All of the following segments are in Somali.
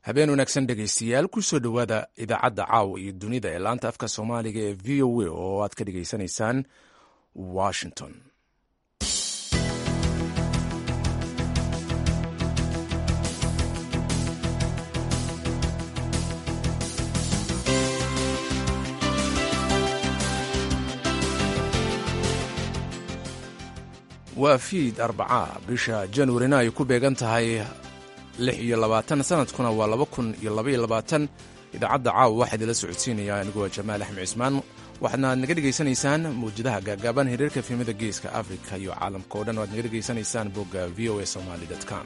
habeen wanaagsan dhegaystayaal kusoo dhowaada idaacadda caawa iyo dunida ee laanta afka soomaaliga ee v o a oo aad ka dhegaysanaysaan washington waa fiid arbacaa bisha januarina ay ku beegan tahay lix iyo labaatan sanadkuna waa laba kun iyo labaiyo labaatan idaacadda caawa waxaa idinla socodsiinaya aniguwa jamaal axmed cismaan waxaadna naga dhegaysanaysaan mawjadaha gaagaaban hiriirka fiimada geeska afrika iyo caalamka o dhan o aad naga dhegaysanaysaan bogga v o a somaly com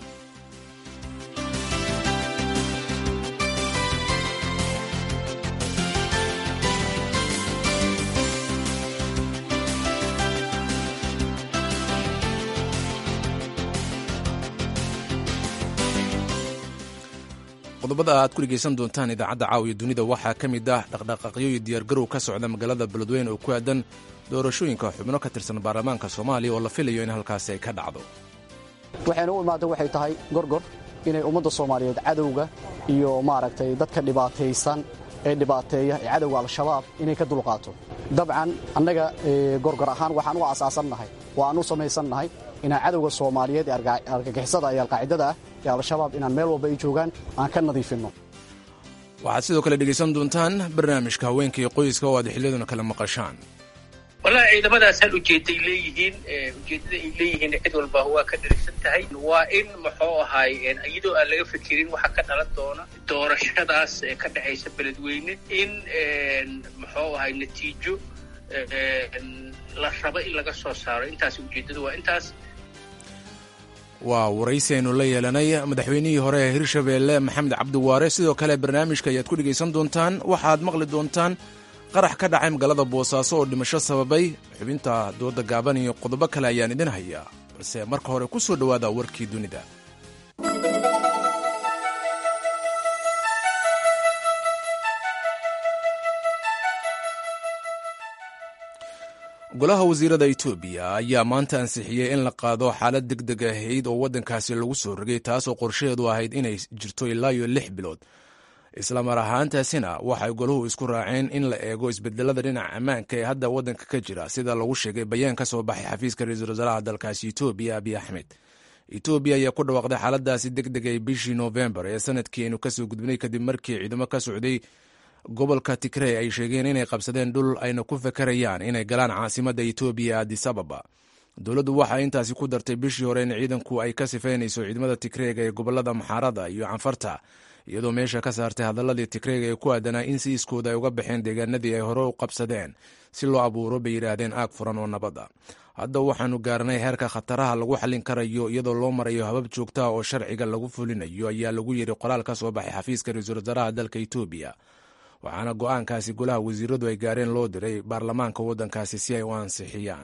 qodobada aad ku dhegaysan doontaan idaacadda caawiya dunida waxaa ka mid ah dhaqdhaqaaqyo iyo diyaargarow ka socda magaalada beledweyne oo ku aadan doorashooyinka xubno ka tirsan baarlamaanka soomaaliya oo la filayo in halkaasi ay ka dhacdo waxayna u imaada waxay tahay gorgor inay ummadda soomaaliyeed cadowga iyo maaragtay dadka dhibaataysan ee dhibaateeya ee cadowga al-shabaab inay ka dulqaato dabcan annaga gorgor ahaan waxaan u asaasannahay oo aan u samaysannahay inaan cadowga soomaaliyeed ee argagixisada iyo alqaacidada ah ee al-shabaab inaan meel walba ay joogaan aan ka nadiifinno waxaad sidoo kale dhegaysan doontaan barnaamijka haweenka iyo qoyska oo aad xiliyaduna kala maqashaan wallahi ciidamadaas hal ujeeday leeyihiin ujeeddada ay leeyihiin cid walba waa ka dhirigsan tahay waa in muxuu ahaay iyadoo aan laga fikirin waxa ka dhalan doona doorashadaas ee ka dhexaysa beledweyne in muxuu ahay natiijo la rabo in laga soo saaro intaas ujeeddada waa intaas waa waraysi aynu la yeelanay madaxweynihii hore ee hirshabeelle maxamed cabdiwaare sidoo kale barnaamijka ayaad ku dhegaysan doontaan waxaad maqli doontaan qarax ka dhacay magaalada boosaaso oo dhimasho sababay xubinta dooda gaaban iyo qodobo kale ayaan idin hayaa balse marka hore ku soo dhowaada warkii dunida golaha wasiirada etoobiya ayaa maanta ansixiyey in la qaado xaalad deg deg ahayd oo waddankaasi lagu soo rogay taasoo qorshaheedu ahayd inay jirto ilaa iyo lix bilood isla mar ahaantaasina waxay golahu isku raaceen in la eego isbedelada dhinaca ammaanka ee hadda waddanka ka jira sida lagu sheegay bayaan ka soo baxay xafiiska ra-iisul wasaaraha dalkaasi etoobiya abiy axmed etoobiya ayaa ku dhawaaqday xaaladaasi deg deg ay bishii noofembar ee sanadkii aynu kasoo gudbinay kadib markii ciidamo ka socday gobolka tigrey ay sheegeen inay qabsadeen dhul ayna ku fakarayaan inay galaan caasimadda etoobiya adis ababa dowladdu waxaa intaasi ku dartay bishii hore in ciidanku ay ka sifaynayso ciidamada tigreega ee gobolada maxaarada iyo canfarta iyadoo meesha ka saartay hadaladii tigreega ee ku aadanaa in si iskooda ay uga baxeen deegaanadii ay hore u qabsadeen si loo abuuro bay yidhaahdeen aag furan oo nabada hadda waxaanu gaarnay heerka khataraha lagu xallin karayo iyadoo loo marayo habab joogtaha oo sharciga lagu fulinayo ayaa lagu yidhi qoraal ka soo baxay xafiiska ra-iisul wasaaraha dalka etoobiya waxaana go-aankaasi golaha wasiiradu ay gaareen loo diray baarlamaanka waddankaasi si ay u ansixiyaan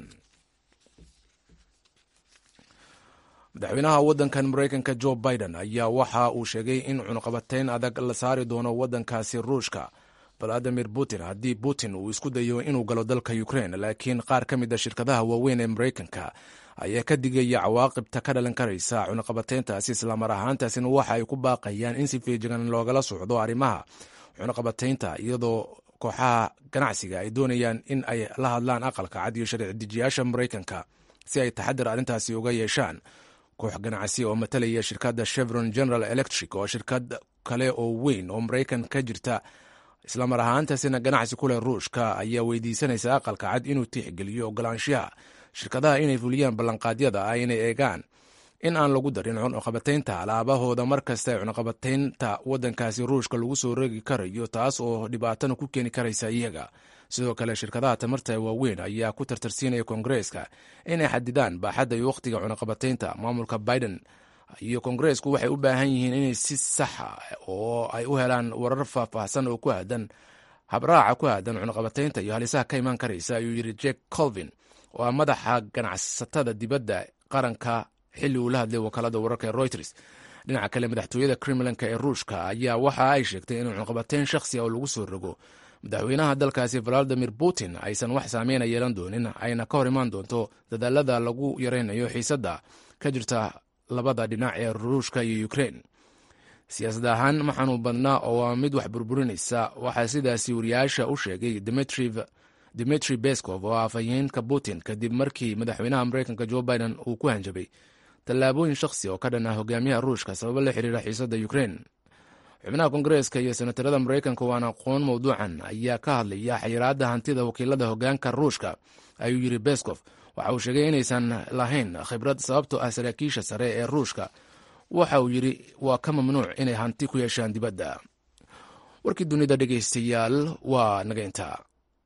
madaxweynaha waddankan maraykanka jo biden ayaa waxa uu sheegay in cunuqabateyn adag la saari doono waddankaasi ruushka valadimir putin haddii putin uu isku dayo inuu galo dalka ukrain laakiin qaar ka mid a shirkadaha waaweyn ee maraykanka ayaa ka digaya cawaaqibta ka dhalan karaysa cunuqabateyntaasi islamar ahaantaasina waxa ay ku baaqayaan in si feejigan loogala socdo arrimaha cunuqabateynta iyadoo kooxaha ganacsiga ay doonayaan in ay la hadlaan aqalka cad iyo sharci dejiyaasha maraykanka si ay taxadir arrintaasi uga yeeshaan koox ganacsi oo matalaya shirkadda chevron general electric oo shirkad kale oo weyn oo maraykan ka jirta islamar ahaantaasina ganacsi ku leh ruushka ayaa weydiisanaysa aqalka cad inuu tixgeliyo ogolaanshaha shirkadaha inay fuliyaan ballanqaadyada ah inay eegaan in aan lagu darin cunuqabateynta alaabahooda mar kasta ee cunuqabateynta waddankaasi ruushka lagu soo rogi karayo taas oo dhibaatana ku keeni karaysa iyaga sidoo kale shirkadaha tamarta ee waaweyn ayaa ku tartarsiinaya koongareeska inay xadidaan baaxadda iyo wakhtiga cunuqabateynta maamulka biden iyo koongareesku waxay u baahan yihiin inay si saxa oo ay u helaan warar faahfaahsan oo ku aadan habraaca ku aadan cunuqabateynta iyo halisaha ka imaan karaysa ayuu yidhi jack colvin oo ah madaxa ganacsatada dibadda qaranka xilli uu la hadlay wakaalada wararka ee reuters dhinaca kale madaxtooyada kremlinka ee ruushka ayaa waxa ay sheegtay in cunuqabateyn shakhsi a oo lagu soo rogo madaxweynaha dalkaasi valadimir putin aysan wax saameyna yeelan doonin ayna ka hor imaan doonto dadaalada lagu yaraynayo xiisadda ka jirta labada dhinac ee ruushka iyo ukrein siyaasad ahaan ma xanuun badnaa oo waa mid wax burburinaysa waxaa sidaasi wariyaasha u sheegay dimitri beskov oo afhayeenka putin kadib markii madaxweynaha mareykanka jo biden uu ku hanjabay tallaabooyin shakhsi oo ka dhan ah hogaamiyaha ruushka sababo la xiriira xiisadda ukrein xubnaha kongareeska iyo senatarada mareykanka waana aqoon mowduucan ayaa ka hadlaya xayiraadda hantida wakiilada hogaanka ruushka ayuu yidhi beskov waxa uu sheegay inaysan lahayn khibrad sababtoo ah saraakiisha sare ee ruushka waxa uu yidhi waa ka mamnuuc inay hanti ku yeeshaan dibadda warkii dunida dhegaystayaal waa naga intaa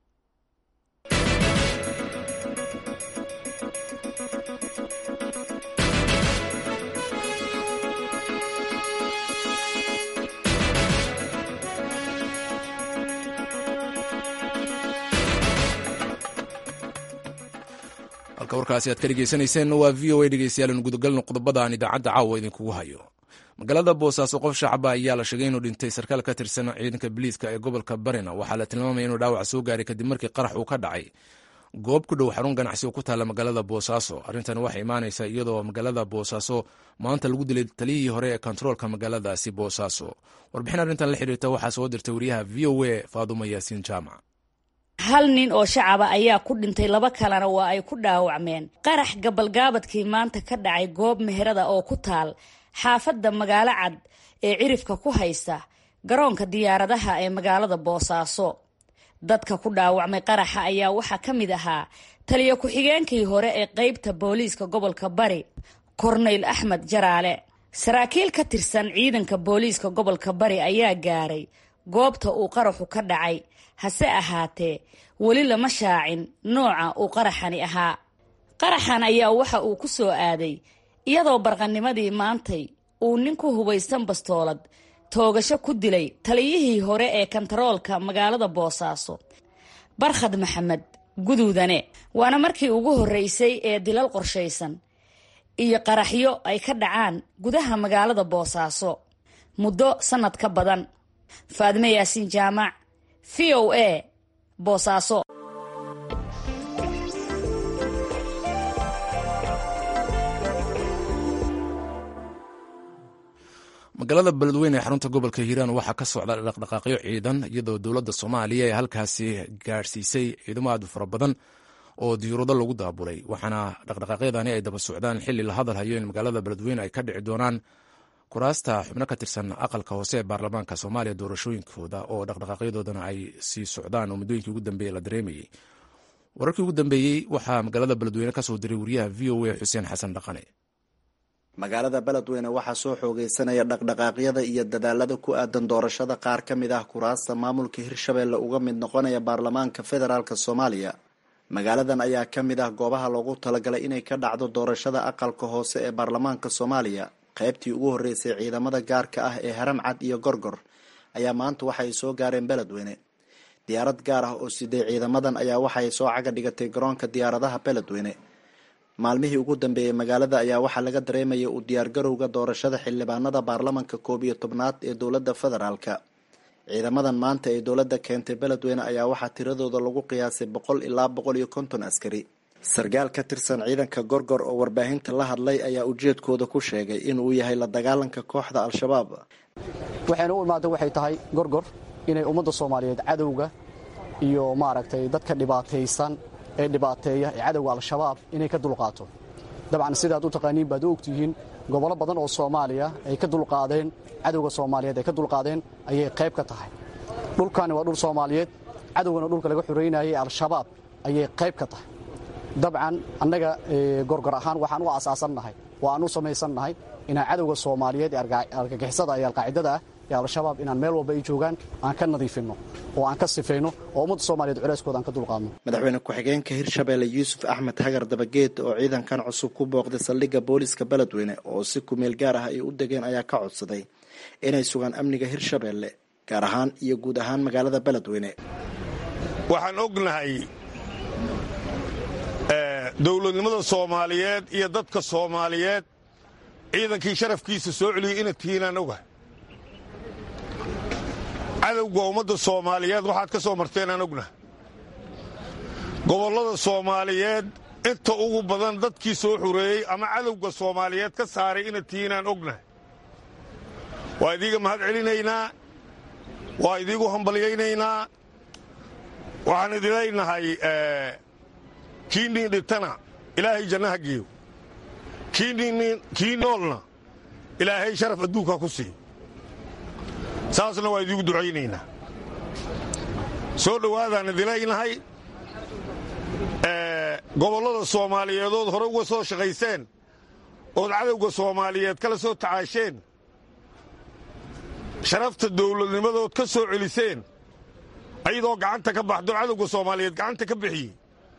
halka warkaasi aad ka dhegeysanayseen waa v o a dhegeystayaal inu gudagalno qodobada aan idaacadda caawa idinkugu hayo magaalada boosaaso qof shacaba ayaa la sheegay inuu dhintay sarkaal ka tirsan ciidanka biliiska ee gobolka barina waxaa la tilmaamaya inuu dhaawac soo gaaray kadib markii qarax uu ka dhacay goob ku dhow xarun ganacsi oo ku taalla magaalada boosaaso arrintan waxay imaanaysaa iyadoo magaalada boosaaso maanta lagu dilay taliyihii hore ee kontaroolka magaaladaasi boosaaso warbixin arrintan la xiriirta waxaa soo dirtay wariyaha v o a faadumo yaasiin jaamac hal nin oo shacaba ayaa ku dhintay laba kalena waa ay ku dhaawacmeen qarax gabalgaabadkii maanta ka dhacay goob meherada oo ku taal xaafadda magaalo cad ee cirifka ku haysta garoonka diyaaradaha ee magaalada boosaaso dadka ku dhaawacmay qaraxa ayaa waxaa ka mid ahaa taliyo ku-xigeenkii hore ee qeybta booliiska gobolka bari korneyl axmed jaraale saraakiil ka tirsan ciidanka booliiska gobolka bari ayaa gaaray goobta uu qaraxu ka dhacay hase ahaatee weli lama shaacin nooca uu qaraxani ahaa qaraxan ayaa waxa uu ku soo aaday iyadoo barqanimadii maantay uu nin ku hubaysan bastoolad toogasho ku dilay taliyihii hore ee kantaroolka magaalada boosaaso barkhad maxamed guduudane waana markii ugu horreysay ee dilal qorshaysan iyo qaraxyo ay ka dhacaan gudaha magaalada boosaaso muddo sannad ka badan faadime yaasiin jaamac v o a boosaaso magaalada beledweyne ee xarunta gobolka hiiraan waxaa ka socda dhaqdhaqaaqyo ciidan iyadoo dowladda soomaaliya ee halkaasi gaadhsiisay ciidamo aad u fara badan oo diyuurado lagu daabulay waxaana dhaqdhaqaaqyadani ay daba socdaan xili la hadal hayo in magaalada beledweyne ay ka dhici doonaan kuraasta xubno ka tirsan aqalka hoose ee baarlamaanka soomaaliya doorashooyinkooda oo dhaqdhaqaaqyadoodana ay sii socdaan oo muddooyinkii ugu dambeeye la dareemayey wararkii ugu dambeeyey waxaa magaalada beledweyne kasoo diray wariyaha v o a xuseen xasan dhaqane magaalada beledweyne waxaa soo xoogeysanaya dhaqdhaqaaqyada iyo dadaalada ku aadan doorashada qaar ka mid ah kuraasta maamulka hirshabeelle uga mid noqonaya baarlamaanka federaalk soomaaliya magaaladan ayaa ka mid ah goobaha loogu talagalay inay ka dhacdo doorashada aqalka hoose ee baarlamaanka soomaaliya qaybtii ugu horreysay ciidamada gaarka ah ee haram cad iyo gorgor ayaa maanta waxay soo gaareen beledweyne diyaarad gaar ah oo siday ciidamadan ayaa waxay soo caga dhigatay garoonka diyaaradaha beledweyne maalmihii ugu dambeeyey magaalada ayaa waxaa laga dareemayay u diyaargarowga doorashada xildhibaanada baarlamanka koob iyo tobnaad ee dowladda federaalka ciidamadan maanta ee dowladda keentay beledweyne ayaa waxaa tiradooda lagu qiyaasay boqol ilaa boqol iyo konton askari sarkaal ka tirsan ciidanka gorgor oo warbaahinta la hadlay ayaa ujeedkooda ku sheegay inuu yahay la dagaalanka kooxda al-shabaab waxayna u imaada waxay tahay gorgor inay ummadda soomaaliyeed cadowga iyo maaragtay dadka dhibaataysan ee dhibaateeya ee cadowga al-shabaab inay ka dulqaato dabcan sidaad u taqaaniin baad u ogtihiin gobollo badan oo soomaaliya ay ka dulqaadeen cadowga soomaaliyeed ay ka dulqaadeen ayay qayb ka tahay dhulkani waa dhul soomaaliyeed cadowgana dhulka laga xoreynayay al-shabaab ayay qayb ka tahay dabcan annaga gorgor ahaan waxaan u asaasannahay oo aan u samaysannahay inaan cadowga soomaaliyeed ee argagixisada iyo alqaacidada ah ee al-shabaab inaan meel walba ay joogaan aan ka nadiifinno oo aan ka sifayno oo ummadda soomaaliyeed culeyskooda aan ka dulqaadno madaxweyne ku-xigeenka hirshabeelle yuusuf axmed hagar dabageed oo ciidankan cusub ku booqday saldhigga booliska beledweyne oo si kumeel gaar ah ay u degeen ayaa ka codsaday inay sugaan amniga hirshabeelle gaar ahaan iyo guud ahaan magaalada beledweyne waxaan ognahay dowladnimada soomaaliyeed iyo dadka soomaaliyeed ciidankii sharafkiisa soo celiyey ina tihiinaan ogahay cadowga ummadda soomaaliyeed waxaad ka soo marteenaan ognahay gobollada soomaaliyeed inta ugu badan dadkii soo xureeyey ama cadowga soomaaliyeed ka saaray ina tihiinaan ognahay waa idiiga mahad celinaynaa waa idiigu hambalyaynaynaa waxaan idin leynahay kii niin dhintana ilaahay jannaha geeyo kii noolna ilaahay sharaf adduunka ku siiyo saasna waa idiigu ducaynaynaa soo dhowaadaan idin leynahay gobollada soomaaliyeedood hore uga soo shaqayseen ood cadowga soomaaliyeed kala soo tacaasheen sharafta dawladnimadood ka soo celiseen ayadoo gacanta ka baxdo cadowga soomaaliyeed gacanta ka bixiyey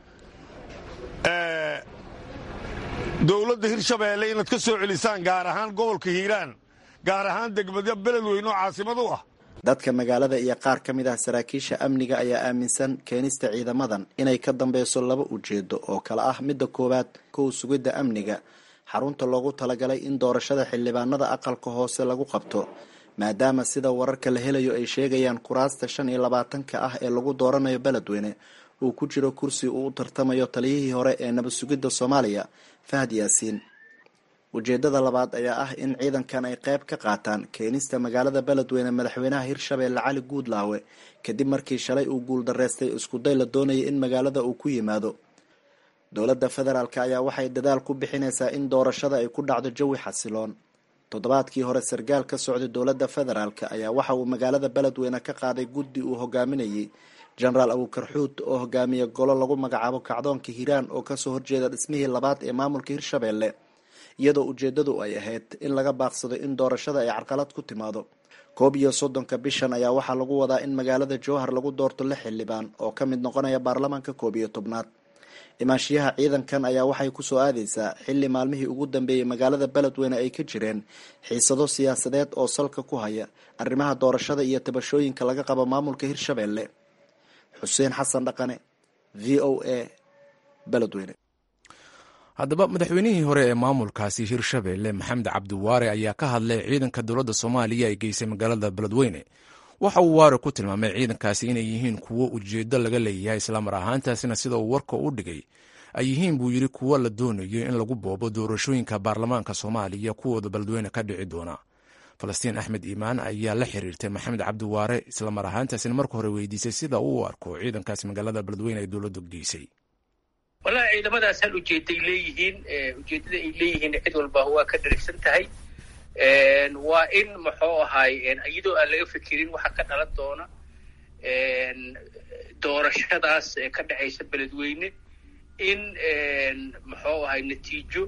dawladda hirshabeelle inaad ka soo celisaan gaar ahaan gobolka hiiraan gaar ahaan degmada beledweyne oo caasimad u ah dadka magaalada iyo qaar ka mid ah saraakiisha amniga ayaa aaminsan keenista ciidamadan inay ka dambeyso laba ujeedo oo kale ah midda koowaad kow sugidda amniga xarunta loogu talagalay in doorashada xildhibaanada aqalka hoose lagu qabto maadaama sida wararka la helayo ay sheegayaan kuraasta shan iyo labaatanka ah ee lagu dooranayo beledweyne uu ku jiro kursi uu u tartamayo taliyihii hore ee nabad sugidda soomaaliya fahad yaasiin ujeedada labaad ayaa ah in ciidankan ay qayb ka qaataan keenista magaalada beledweyne madaxweynaha hirshabeelle cali guudlaawe kadib markii shalay uu guuldareystay iskuday la doonayay in magaalada uu ku yimaado dowladda federaalk ayaa waxay dadaal ku bixinaysaa in doorashada ay ku dhacdo jawi xasiloon toddobaadkii hore sarkaal ka socday dowladda federaalk ayaa waxa uu magaalada beledweyne ka qaaday guddi uu hogaaminayay jenaraal abuukarxuud oo hogaamiya golo lagu magacaabo kacdoonka hiiraan oo kasoo horjeeda dhismihii labaad ee maamulka hirshabeelle iyadoo ujeedadu ay ahayd in laga baaqsado in doorashada ay carqalad ku timaado koob iyo soddonka bishan ayaa waxaa lagu wadaa in magaalada jowhar lagu doorto lix xildhibaan oo ka mid noqonaya baarlamaanka koob iyo tobnaad imaanshiyaha ciidankan ayaa waxay kusoo aadaysaa xilli maalmihii ugu dambeeyey magaalada beledweyne ay ka jireen xiisado siyaasadeed oo salka ku haya arrimaha doorashada iyo tabashooyinka laga qabo maamulka hirshabeelle xuseen xasan dhaqane v o a beledweyne haddaba madaxweynihii hore ee maamulkaasi hirshabeelle maxamed cabdiwaare ayaa ka hadlay ciidanka dowladda soomaaliya ay geysay magaalada beledweyne waxa uu waare ku tilmaamay ciidankaasi inay yihiin kuwo ujeeddo laga leeyahay islamar ahaantaasina sida uu warka u dhigay ay yihiin buu yidhi kuwo la doonayo in lagu boobo doorashooyinka baarlamaanka soomaaliya kuwooda beledweyne ka dhici doona falastiin axmed iimaan ayaa la xiriirtay maxamed cabdiwaare islamar ahaantaasina marka hore weydiisay sida uu u arko ciidankaasi magaalada beledweyne ay dowladdu geysay wallahi ciidamadaas hal ujeeday leeyihiin ujeeddada ay leeyihiin cid walba waa ka dharigsan tahay waa in muxuu ahaay iyadoo aan laga fikirin waxa ka dhalan doona doorashadaas ka dhacaysa beledweyne in muxuu ahay natiijo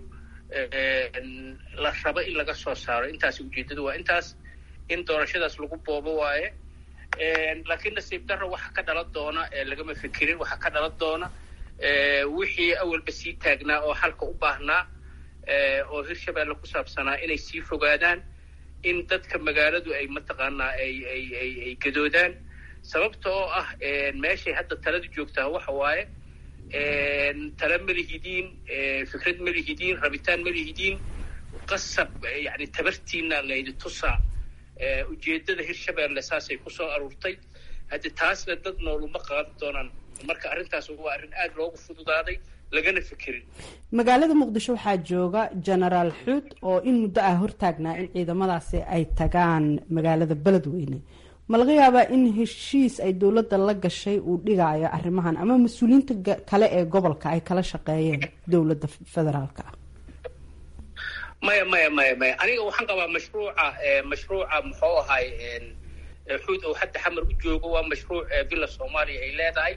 la rabo in laga soo saaro intaas ujeeddadu waa intaas in doorashadaas lagu boobo waaye laakiin nasiib darro waxa ka dhalan doona lagama fikirin waxa ka dhalan doona wixii awalba sii taagnaa oo xalka u baahnaa oo hirshabeelle ku saabsanaa inay sii fogaadaan in dadka magaaladu ay mataqaanaa ay ay ay ay gadoodaan sababta oo ah meeshay hadda taladu joogtaa waxa waaye tala ma lihidiin fikrad ma lihidiin rabitaan ma lihidiin qasab yani tabartiina laydi tusaa ujeeddada hirshabeelle saasay ku soo aruurtay haddi taasna dad nooluma qaadan doonaan marka arrintaas waa arrin aada loogu fududaaday lagana fikirin magaalada muqdisho waxaa jooga genaraal xuud oo in muddo ah hortaagnaa in ciidamadaasi ay tagaan magaalada beledweyne ma laga yaabaa in heshiis ay dowladda la gashay uu dhigaayo arrimahan ama mas-uuliyiinta kale ee gobolka ay kala shaqeeyeen dowladda federaalka ah maya maya maya maya aniga waxaan qabaa mashruuca mashruuca muxuu ahay xuud oo hadda xamar u joogo waa mashruuc villa soomaaliya ay leedahay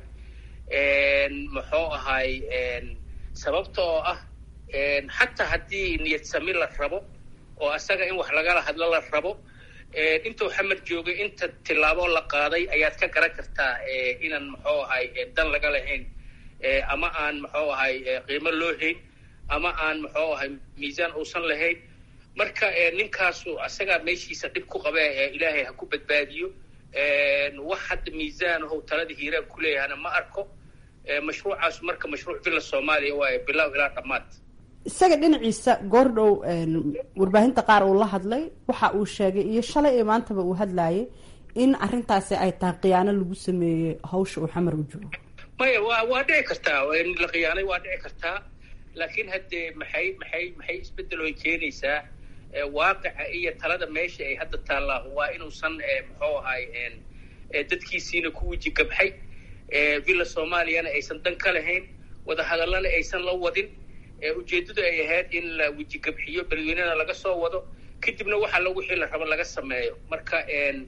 muxuu ahay sababta oo ah xataa haddii niyad sami la rabo oo asaga in wax lagala hadlo la rabo intuu xamar joogay inta tillaabo la qaaday ayaad ka garan kartaa inaan muxuu ahay dan laga lahayn ama aan muxuu ahay qiimo loo hayn ama aan muxuu ahay miisaan uusan lahayn marka ninkaasu asagaa meeshiisa dhib ku qabe ilaahay ha ku badbaadiyo wax hadda miisaan ow talada hiiraan ku leeyahana ma arko mashruucaasu marka mashruuc villa soomaaliya waaye bilow ilaa dhammaad isaga dhinaciisa goordhow warbaahinta qaar uu la hadlay waxa uu sheegay iyo shalay ee maantaba uu hadlayay in arrintaasi ay tahay khiyaano lagu sameeyey hawsha uu xamar u joogo maya waa waa dhici kartaa in la khiyaanay waa dhici kartaa laakiin haddee maxay maxay maxay isbeddel oy keenaysaa waaqica iyo talada meesha ay hadda taallaa waa inuusan muxuu ahay dadkiisiina ku weji gabxay villa soomaaliyana aysan dan ka lahayn wadahadallana aysan la wadin ujeeddadu ay ahayd in la weji gabxiyo beledweynena laga soo wado kadibna waxa la wixii la rabo laga sameeyo marka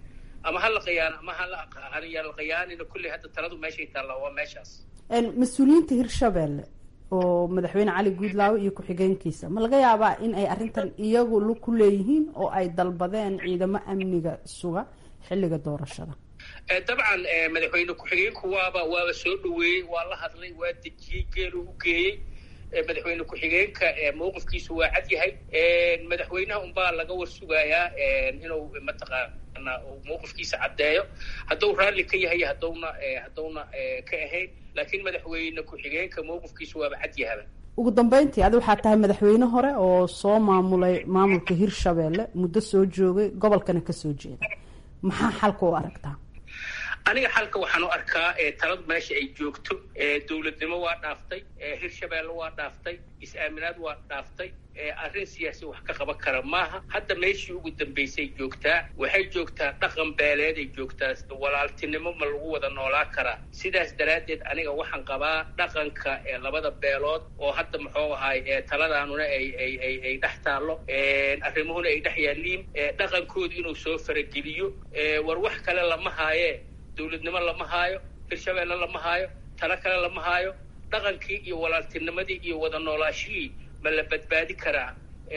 ama ha la qayaan ama hayaan la qayaanina kulley hadda taladu meeshay taallaa waa meeshaas mas-uuliyiinta hirshabelle oo madaxweyne cali guudlaawe iyo ku-xigeenkiisa ma laga yaabaa in ay arrintan iyagu lug ku leeyihiin oo ay dalbadeen ciidamo amniga suga xilliga doorashada dabcan madaxweyne ku-xigeenku waaba waaba soo dhaweeyey waa la hadlay waa dejiyey geelu u geeyey madaxweyne ku-xigeenka mawqifkiisu waa cad yahay madaxweynaha unbaa laga war sugayaa inuu mataqaana mawqifkiisa caddeeyo hadduu raalli ka yahay haddowna haddowna ka ahayn laakiin madaxweyne ku-xigeenka mawqifkiisu waaba cad yahaba ugu dambeyntii adi waxaa tahay madaxweyne hore oo soo maamulay maamulka hirshabelle muddo soo joogay gobolkana kasoo jeeda maxaa xalka u aragtaa aniga xalka waxaan u arkaa taladu meesha ay joogto dowladnimo waa dhaaftay hirshabeelle waa dhaaftay is-aaminaad waa dhaaftay arrin siyaasi wax ka qaban kara maaha hadda meeshii ugu dambaysay joogtaa waxay joogtaa dhaqan beeleed ay joogtaa walaaltinimo ma lagu wada noolaa karaa sidaas daraaddeed aniga waxaan qabaa dhaqanka labada beelood oo hadda muxuu ahay taladaanuna ay ay ay ay dhex taallo arrimuhuna ay dhex yaalliin dhaqankoodu inuu soo farageliyo war wax kale lama haayee dowladnimo lama haayo hirshabeelle lama haayo talo kale lama haayo dhaqankii iyo walaaltinimadii iyo wada noolaashihii ma la badbaadi karaa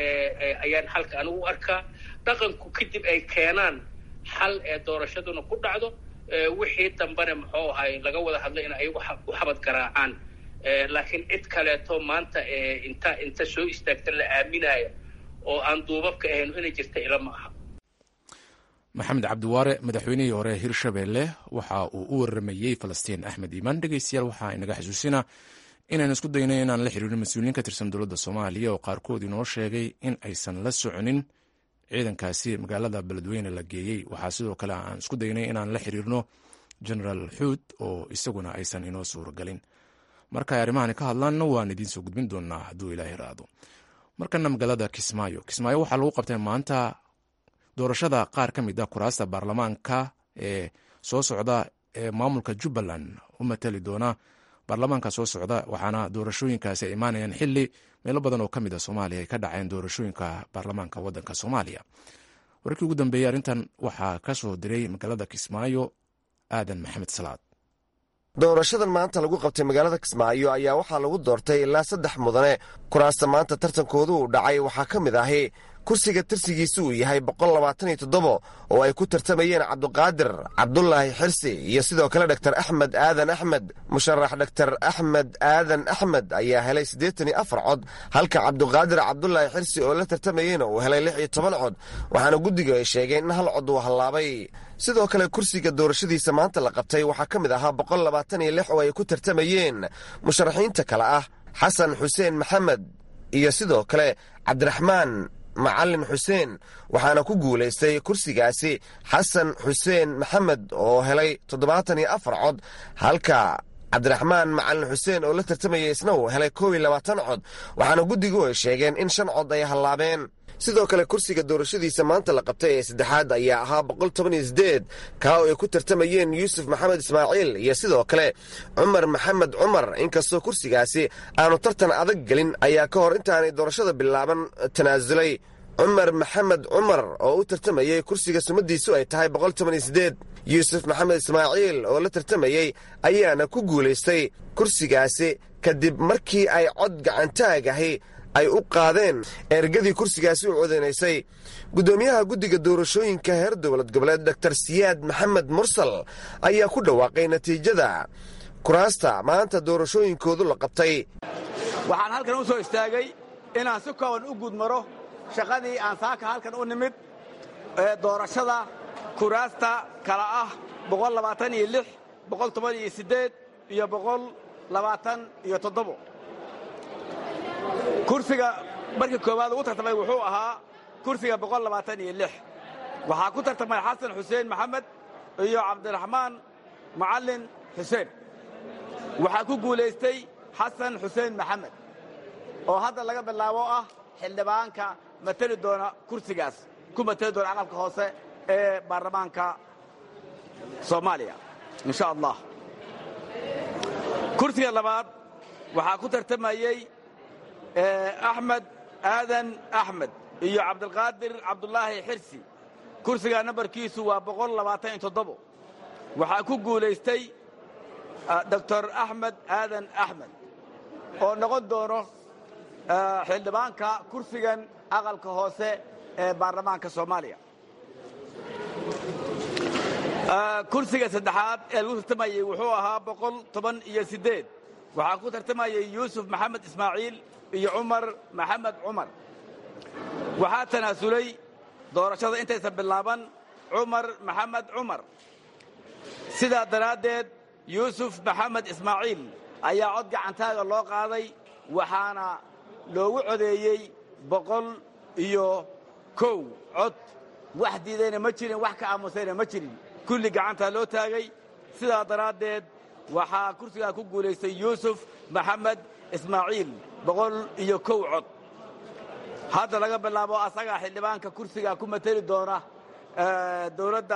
ayaan xalka anigu u arkaa dhaqanku kadib ay keenaan xal ee doorashaduna ku dhacdo wixii dambena muxuu ahay laga wada hadlay in ayagu u xabad garaacaan laakiin cid kaleeto maanta inta inta soo istaagta la aaminaya oo aan duubabka ahayn inay jirta ila ma aha maxamed cabdiwaare madaxweynihii hore hirshabelle waxa uu u waramayey falastiin axmed iimaan dhegeystayaal waxaa inaga xasuusinaa inaan isku daynay inaan la xiriirno mas-uuliyiin ka tirsan dowladda soomaaliya oo qaarkood inoo sheegay in aysan la soconin ciidankaasi magaalada beledweyne la geeyey waxaa sidoo kale aan isku daynay inaan la xiriirno genaraal xuud oo isaguna aysan inoo suuragelin marka ay arrimahani ka hadlaanna waan idiin soo gudbin doonaa hadduu ilaahay raado markana magaalada kismaayo kismaayo waxaa lagu qabtay maanta doorashada qaar ka mid a kuraasta baarlamaanka ee soo socda ee maamulka jubbaland u matali doona baarlamaanka soo socda waxaana doorashooyinkaasi ay imaanayaan xili meelo badan oo ka mid a soomaaliya ay ka dhaceen doorashooyinka baarlamaanka waddanka soomaaliya wararkii ugu dambeeyey arrintan waxaa ka soo diray magaalada kismaayo aadan maxamed salaad doorashadan maanta lagu qabtay magaalada kismaayo ayaa waxaa lagu doortay ilaa saddex mudane kuraasta maanta tartankoodu uu dhacay waxaa ka mid ahi kursiga tirsigiisu uu yahay boqollabaataniyo oo ay ku tartamayeen cabduqaadir cabdulaahi xirsi iyo sidoo kale dhaktar axmed aadan axmed musharax dhaktar axmed aadan axmed ayaa helay siddeetan iyo afar cod halka cabduqaadir cabdulaahi xirsi oo la tartamayeyna uu helay lix iyo toban cod waxaana guddiga ay sheegeen in hal cod uu hallaabay sidoo kale kursiga doorashadiisa maanta la qabtay waxaa ka mid ahaa boqol labaatan iyo lix oo ay ku tartamayeen musharaxiinta kale ah xasan xuseen maxamed iyo sidoo kale cabdiraxmaan macalin xuseen waxaana ku guulaystay kursigaasi xasan xuseen maxamed oo helay toddobaatan iyo afar cod halka cabdiraxmaan macalin xuseen oo la tartamayay isna uu helay koob iyo labaatan cod waxaana guddigu ay sheegeen in shan cod ay hallaabeen sidoo kale kursiga doorashadiisa maanta la qabtay ee saddexaad ayaa ahaa boqol toban iyo sideed kaa oo ay ku tartamayeen yuusuf maxamed ismaaciil iyo sidoo kale cumar maxamed cumar inkastoo kursigaasi aanu tartan adag gelin ayaa ka hor intaanay doorashada bilaaban tanaasulay cumar maxamed cumar oo u tartamayey kursiga sumadiisu ay tahay boqol toban iyo sideed yuusuf maxamed ismaaciil oo la tartamayey ayaana ku guulaystay kursigaasi kadib markii ay cod gacantaag ahi ay u qaadeen ergadii kursigaasi u codeynaysay guddoomiyaha guddiga doorashooyinka heer dowlad goboleed doktor siyaad maxamed mursal ayaa ku dhawaaqay natiijada kuraasta maanta doorashooyinkoodu la qabtay waxaan halkan u soo istaagay inaan si kooban u gudmaro shaqadii aan saaka halkan u nimid ee doorashada kuraasta kala ah iyo iyo kursiga markii koowaad ugu tartamay wuxuu ahaa kursiga waxaa ku tartamay xasan xuseen maxamed iyo cabdiraxmaan macalin xuseen waxaa ku guulaystay xasan xuseen maxamed oo hadda laga bilaabo ah xildhibaanka mateli doona kursigaas ku mateli doona aqalka hoose ee baarlamaanka soomaaliya insha allah kursiga labaad waxaa ku tartamayey axmed aadan axmed iyo cabdilqaadir cabdulaahi xirsi kursiga nambarkiisu waa waxaa ku guulaystay doctor axmed aadan axmed oo noqon doono xildhibaanka kursigan aqalka hoose ee baarlamaanka soomaaliya kursiga saddexaad ee lagu tartamayey wuxuu ahaa boqol toban iyo siddeed waxaa ku tartamayey yuusuf maxamed ismaaciil iyo cumar maxamed cumar waxaa tanaasulay doorashada intaysan bilaaban cumar maxamed cumar sidaa daraaddeed yuusuf maxamed ismaaciil ayaa cod gacantaaga loo qaaday waxaana loogu codeeyey boqol iyo kow cod wax diidayna ma jirin wax ka aamusayna ma jirin kulli gacantaa loo taagay sidaa daraaddeed waxaa kursigaa ku guulaystay yuusuf maxamed ismaaciil boqol iyo kow cod hadda laga bilaabo asagaa xildhibaanka kursigaa ku mateli doona dowladda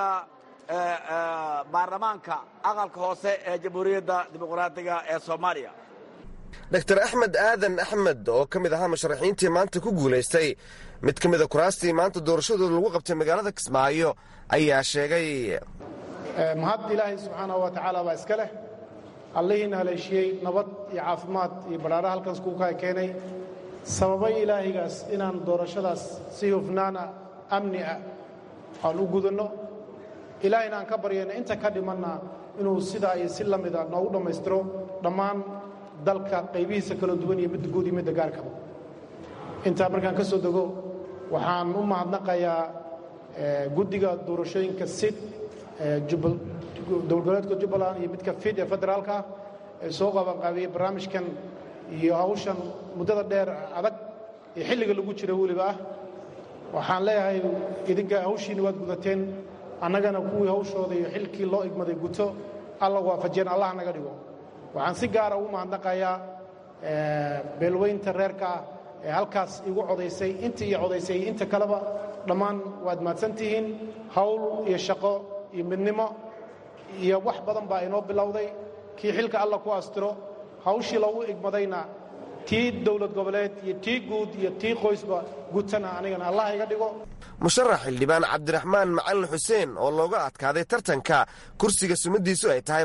baarlamaanka aqalka hoose ee jamhuuriyadda dimuqraadiga ee soomaaliya dor axmed aadan axmed oo ka mid ahaa musharaxiintii maanta ku guulaystay mid ka mida kuraastii maanta doorashadooda lagu qabtay magaalada kismaayo ayaa sheegay mahad ilaahay subxaanahu wa tacaala baa iska leh allihiina haleeshiyey nabad iyo caafimaad iyo badhaadha halkaas kuukaa keenay sababay ilaahigaas inaan doorashadaas si hufnaana amni ah aan u gudanno ilaahayna aan ka baryayna inta ka dhimanna inuu sidaa iyo si la mida noogu dhammaystiro dhammaan dalka qaybihiisa kala duwan iyo midda guud iyo midda gaarkaba intaa markaan ka soo dego waxaan u mahadnaqayaa guddiga doorashooyinka sid dowlgoboleedka jubbaland iyo midka fid ee federaalka ah ee soo qabanqaabiyey barnaamijkan iyo hawshan muddada dheer adag ee xilliga lagu jira weliba ah waxaan leeyahay idinka hawshiinni waad gudateen annagana kuwii hawshooda iyo xilkii loo igmaday guto alla waafajiyeen allah naga dhigo waxaan si gaara ugu mahadnaqayaa beelweynta reerka ah ee halkaas igu codaysay intii ii codaysay iyo inta kaleba dhammaan waad mahadsan tihiin hawl iyo shaqo iyo midnimo iyo wax badan baa inoo bilowday kii xilka alla ku astiro hawshii loogu igmadayna tii dowlad goboleed iyo tii guud iyo tii qoysba gutana anigana allah iga dhigo musharax xildhibaan cabdiraxmaan macalin xuseen oo looga adkaaday tartanka kursiga sumadiisu ay tahay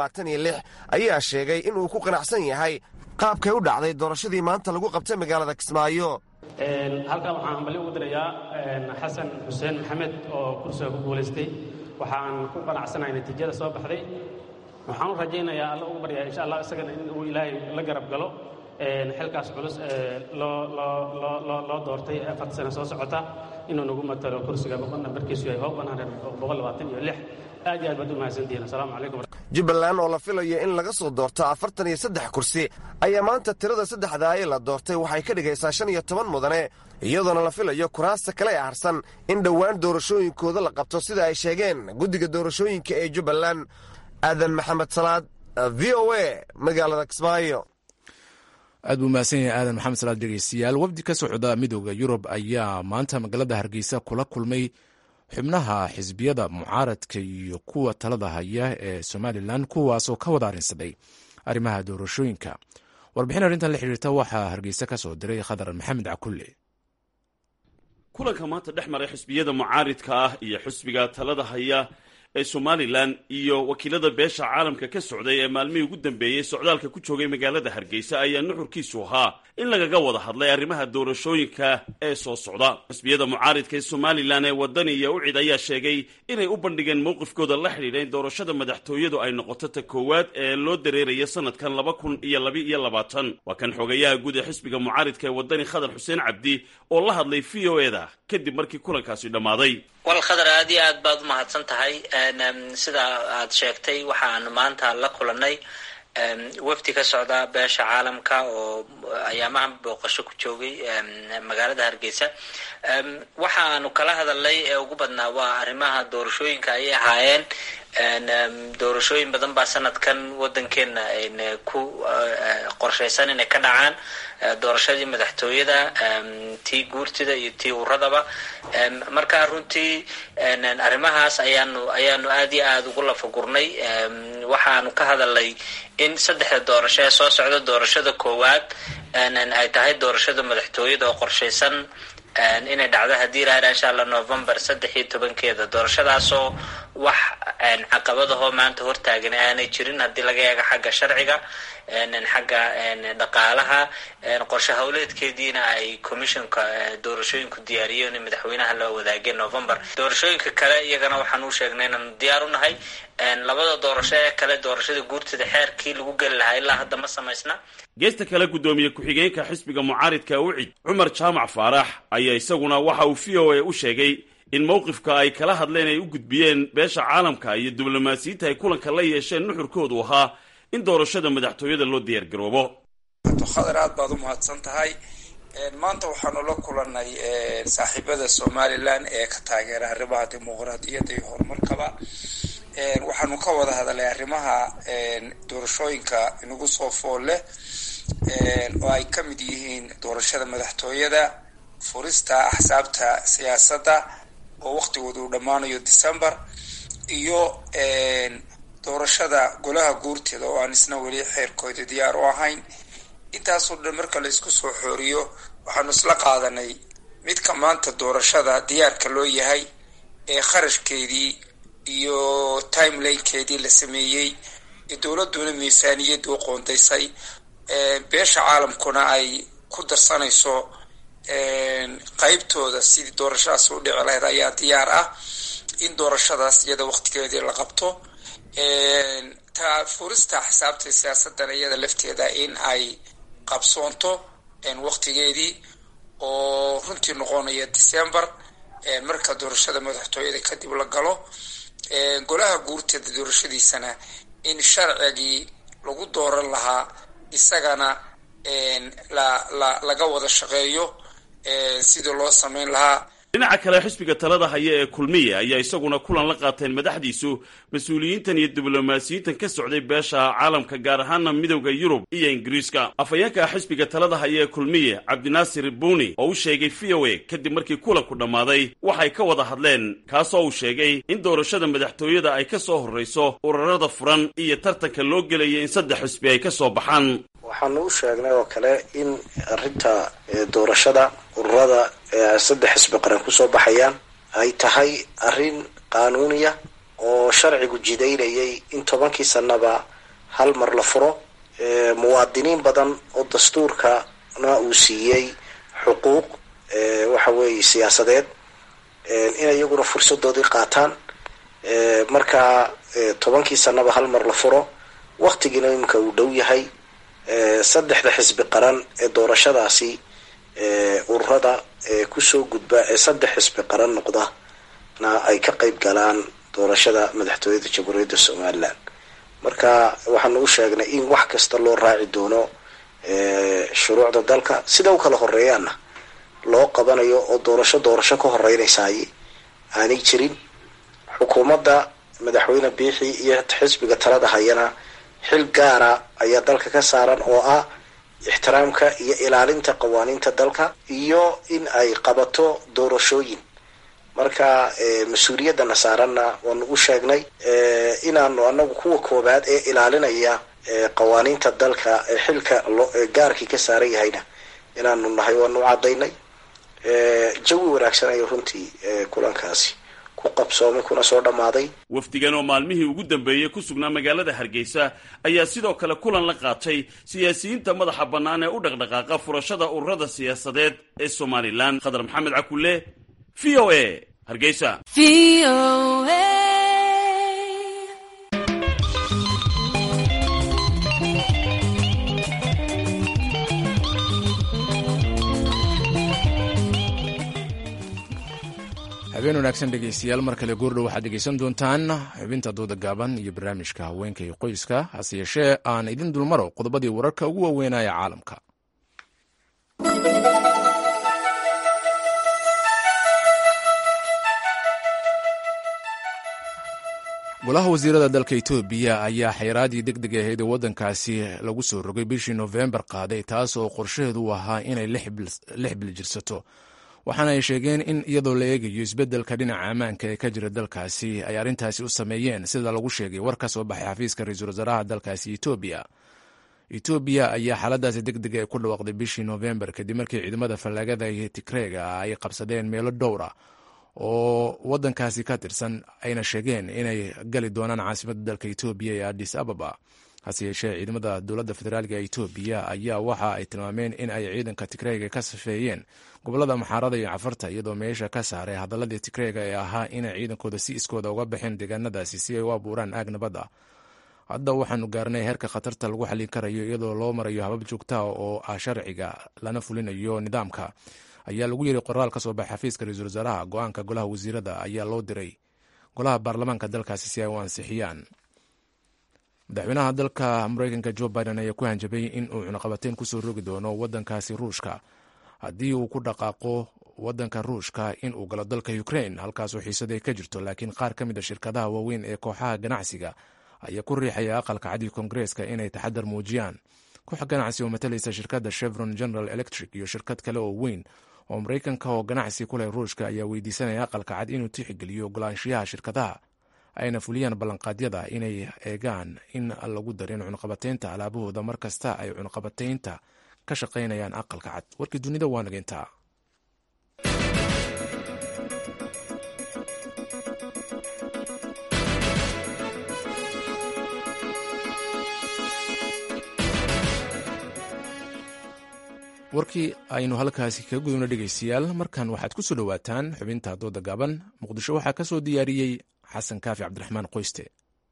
ayaa sheegay inuu ku qanacsan yahay qaabkay u dhacday doorashadii maanta lagu qabtay magaalada kismaayo halkan waxaan hambali ugu dirayaa xasan xuseen maxamed oo kursiga ku guulaystay waxaan ku qanacsanahay natiijada soo baxday waxaan u rajaynayaa alla ugu baryaa insha allah isagana in uu ilaahay la garab galo xilkaas culus loo doortay afarta sano soo socota inuu nagu matalo kursiga nambarkiisu yahay aad iyo aad baad u mahadsantihiin asalaamu calaykum jubbaland oo la filayo in laga soo doorto afartan iyo saddex kursi ayaa maanta tirada saddexdaa ee la doortay waxay ka dhigaysaa shan iyo toban mudane iyadoona la filayo kuraasta kale ee harsan in dhowaan doorashooyinkooda la qabto sida ay sheegeen guddiga doorashooyinka ee jubbaland aadan maxamed salaad v o a magaalada kismaayo aad buu mahadsan yahay aadan maxamed salaad dhegeystayaal wafdi ka socda midooda yurub ayaa maanta magaalada hargeysa kula kulmay xubnaha xisbiyada mucaaradka iyo kuwa talada haya ee somalilan kuwaasoo ka wada arrinsaday arrimaha doorashooyinka warbixin arrintan la xiriirta waxaa hargeysa ka soo diray khadar maxamed cakulle kulanka maanta dhex maray xisbiyada mucaaridka ah iyo xisbiga talada haya ee somalilan iyo wakiilada beesha caalamka ka socday ee maalmihii ugu dambeeyey socdaalka ku joogay magaalada hargeysa ayaa nuxurkiisu ahaa in lagaga wada hadlay arrimaha doorashooyinka ee soo socda xisbiyada mucaaridka ee somalilan ee wadani iyo ucid ayaa sheegay inay u bandhigeen mowqifkooda la xidhiidha in doorashada madaxtooyadu ay noqoto ta koowaad ee loo dareeraya sanadkan laba kun iyo laba iyo labaatan waa kan xogayaha guud ee xisbiga mucaaridka ee wadani khadar xuseen cabdi oo la hadlay v o e da kadib markii kulankaasi dhammaaday wal khadar aad iyo aad baad u mahadsan tahay sida aad sheegtay waxaan maanta la kulanay wafdi ka socda beesha caalamka oo ayaamahan booqasho ku joogay magaalada hargeysa waxaanu kala hadalnay ee ugu badnaa waa arrimaha doorashooyinka ayay ahaayeen doorashooyin badan baa sanadkan wadankeena ku qorshaysan inay ka dhacaan doorashadii madaxtooyada tii guurtida iyo tii uradaba marka runtii arrimahaas ayaanu ayaanu aad iyo aada ugu lafagurnay waxaanu ka hadalnay in saddexda doorasho ee soo socda doorashada koowaad ay tahay doorashada madaxtooyada oo qorshaysan inay dhacdo haddii ilaha insha allah november saddex iyo tobankeeda doorashadaasoo wax caqabadahoo maanta hortaagan aanay jirin haddii laga eego xagga sharciga xagga dhaqaalaha qorshe howleedkeediina ay commissionka doorashooyinku diyaariyeen in madaxweynaha la wadaageen november doorashooyinka kale iyagana waxaan u sheegnay inaanu diyaar u nahay labada doorasho ee kale doorashada guurtada xeerkii lagu geli lahaa ilaa hadda ma samaysna geesta kale guddoomiye ku-xigeenka xisbiga mucaaridka ucid cumar jaamac faarax ayaa isaguna waxa uu v o a u sheegay in mowqifka ay kala hadleen ay u gudbiyeen beesha caalamka iyo diblomaasiyiinta ay kulanka la yeesheen nuxurkoodu ahaa in doorashada madaxtooyada loo diyaargaroobo khadar aad baad u mahadsan tahay maanta waxaanu la kulanay saaxiibada somalilan ee ka taageera arrimaha dimuqraadiyadda iyo horumarkaba waxaanu ka wada hadalay arrimaha doorashooyinka inagu soo fool leh oo ay ka mid yihiin doorashada madaxtooyada furista axsaabta siyaasadda oo waqtigooda uu dhammaanayo december iyo doorashada golaha guurteeda oo aan isna weli xeerkooda diyaar u ahayn intaasoo dhan marka la isku soo xooriyo waxaanu isla qaadanay midka maanta doorashada diyaarka loo yahay ee kharashkeedii iyo timelinekeedii la sameeyey ee dowladduna miisaaniyadii u qoondaysay beesha caalamkuna ay ku darsanayso qeybtooda sidii doorashadaas u dhici lahayd ayaa diyaar ah in doorashadaas iyada waqtigeedii la qabto ta furista xisaabta siyaasadana iyada lafteeda in ay qabsoonto waqtigeedii oo runtii noqonaya december marka doorashada madaxtooyada kadib la galo golaha guurteeda doorashadiisana in sharcigii lagu dooran lahaa isagana la la laga wada shaqeeyo sidii loo sameyn lahaa dhinaca kale xisbiga talada haya ee kulmiye ayaa isaguna kulan la qaateen madaxdiisu mas-uuliyiintan iyo diblomaasiyiintan ka socday beesha caalamka gaar ahaana midowda yurub iyo ingiriiska afhayeenka xisbiga talada haya ee kulmiye cabdinaasir buuni oo u sheegay v o a kadib markii kulanku dhammaaday waxay ka wada hadleen kaasoo uu sheegay in doorashada madaxtooyada ay ka soo horrayso urarada furan iyo tartanka loo gelaya in saddex xisbi ay ka soo baxaan waxaanu u sheegnay oo kale in arrinta doorashada ururada saddex xisbi qaran kusoo baxayaan ay tahay arrin qaanuuniya oo sharcigu jidaynayay in tobankii sanaba hal mar la furo muwaadiniin badan oo dastuurkana uu siiyey xuquuq waxa weeye siyaasadeed in iyaguna fursadoodii qaataan marka tobankii sanaba hal mar la furo waktigiina iminka uu dhow yahay saddexda xisbi qaran ee doorashadaasi ururada kusoo gudba ee saddex xisbi qaran noqda na ay ka qeyb galaan doorashada madaxtooyada jamhuuriyadda somalilan marka waxaanu u sheegnay in wax kasta loo raaci doono shuruucda dalka sida u kala horeeyaana loo qabanayo oo doorasho doorasho ka horeynaysaay aanay jirin xukuumadda madaxweyne biixi iyo xisbiga talada hayana xil gaara ayaa dalka ka saaran oo ah ixtiraamka iyo ilaalinta qawaaniinta dalka iyo in ay qabato doorashooyin marka mas-uuliyaddana saaranna waanu u sheegnay inaanu anagu kuwa koobaad ee ilaalinaya qawaaniinta dalka ee xilka gaarkii ka saaran yahayna inaanu nahay waanu u cadaynay jawi wanaagsan ayuu runtii kulankaasi ku qabsoomay kuna soo dhammaaday wafdigan oo maalmihii ugu dambeeyey ku sugnaa magaalada hargeysa ayaa sidoo kale kulan la qaatay siyaasiyiinta madaxa bannaan ee u dhaqdhaqaaqa furashada ururada siyaasadeed ee somalilan khadar maxamed cakulle v o a hargeysa habeen wanaagsan dhegeystayaal mar kale goordhow waxaad dhegeysan doontaan xubinta dooda gaaban iyo barnaamijka haweenka iyo qoyska hase yeeshee aan idin dulmaro qodobadii wararka ugu waaweynaya caalamka golaha wasiirada dalka etoobiya ayaa xayraadii deg deg ahayd ee waddankaasi lagu soo rogay bishii nofembar qaaday taas oo qorshaheedu u ahaa inay lix bil jirsato waxaana ay sheegeen in iyadoo la eegayo isbeddelka dhinaca ammaanka ee ka jira dalkaasi ay arrintaasi u sameeyeen sida lagu sheegay war ka soo baxay xafiiska ra-iisul wasaaraha dalkaasi etoobiya etoobiya ayaa xaaladaasi deg deg ku dhawaaqday bishii nofembar kadib markii ciidamada fallaagada iyo tigreega ay qabsadeen meelo dhowra oo waddankaasi ka tirsan ayna sheegeen inay gali doonaan caasimadda dalka etoobiya ee adis ababa hase yeeshee ciidamada dowladda federaalk ee etoobiya ayaa waxa ay tilmaameen in ay ciidanka tigreega ka safeeyeen gobolada maxaarada iyo cafarta iyadoo meesha ka saaray hadaladii tigreega ee ahaa inay ciidankooda si iskooda uga baxeen deegaanadaasi si ay u abuuraan aag nabad ah hadda waxaanu gaarnay heerka khatarta lagu xallin karayo iyadoo loo marayo habab joogtaha oo ah sharciga lana fulinayo nidaamka ayaa lagu yiri qoraal ka soo baxay xafiiska ra-iisul wasaaraha go-aanka golaha wasiirada ayaa loo diray golaha baarlamaanka dalkaasi si ay u ansixiyaan madaxweynaha dalka mareykanka jo biden ayaa ku hanjabay in uu cunaqabateyn kusoo rogi doono wadankaasi ruushka haddii uu ku dhaqaaqo wadanka ruushka in uu galo dalka ukrain halkaasoo xiisada ay ka jirto laakiin qaar ka mid a shirkadaha waaweyn ee kooxaha ganacsiga ayaa ku riixaya aqalka cadiga koongareeska inay taxadar muujiyaan koox ganacsi oo matalaysa shirkadda chevron general electric iyo shirkad kale oo weyn oo maraykanka oo ganacsi ku leh ruushka ayaa weydiisanaya aqalka cad inuu tixgeliyo ogolaanshiyaha shirkadaha ayna fuliyaan ballanqaadyada inay eegaan in lagu darin cunaqabateynta alaabahooda mar kasta ay cunaqabateynta ka shaqaynayaan aqalka cad warkii dunida waa nageyntaa warkii aynu halkaasi kaga gudubna dhegaystayaal markan waxaad ku soo dhowaataan xubinta dooda gaaban muqdisho waxaa ka soo diyaariyey xasan kaafi cabdiraxmaan qoyste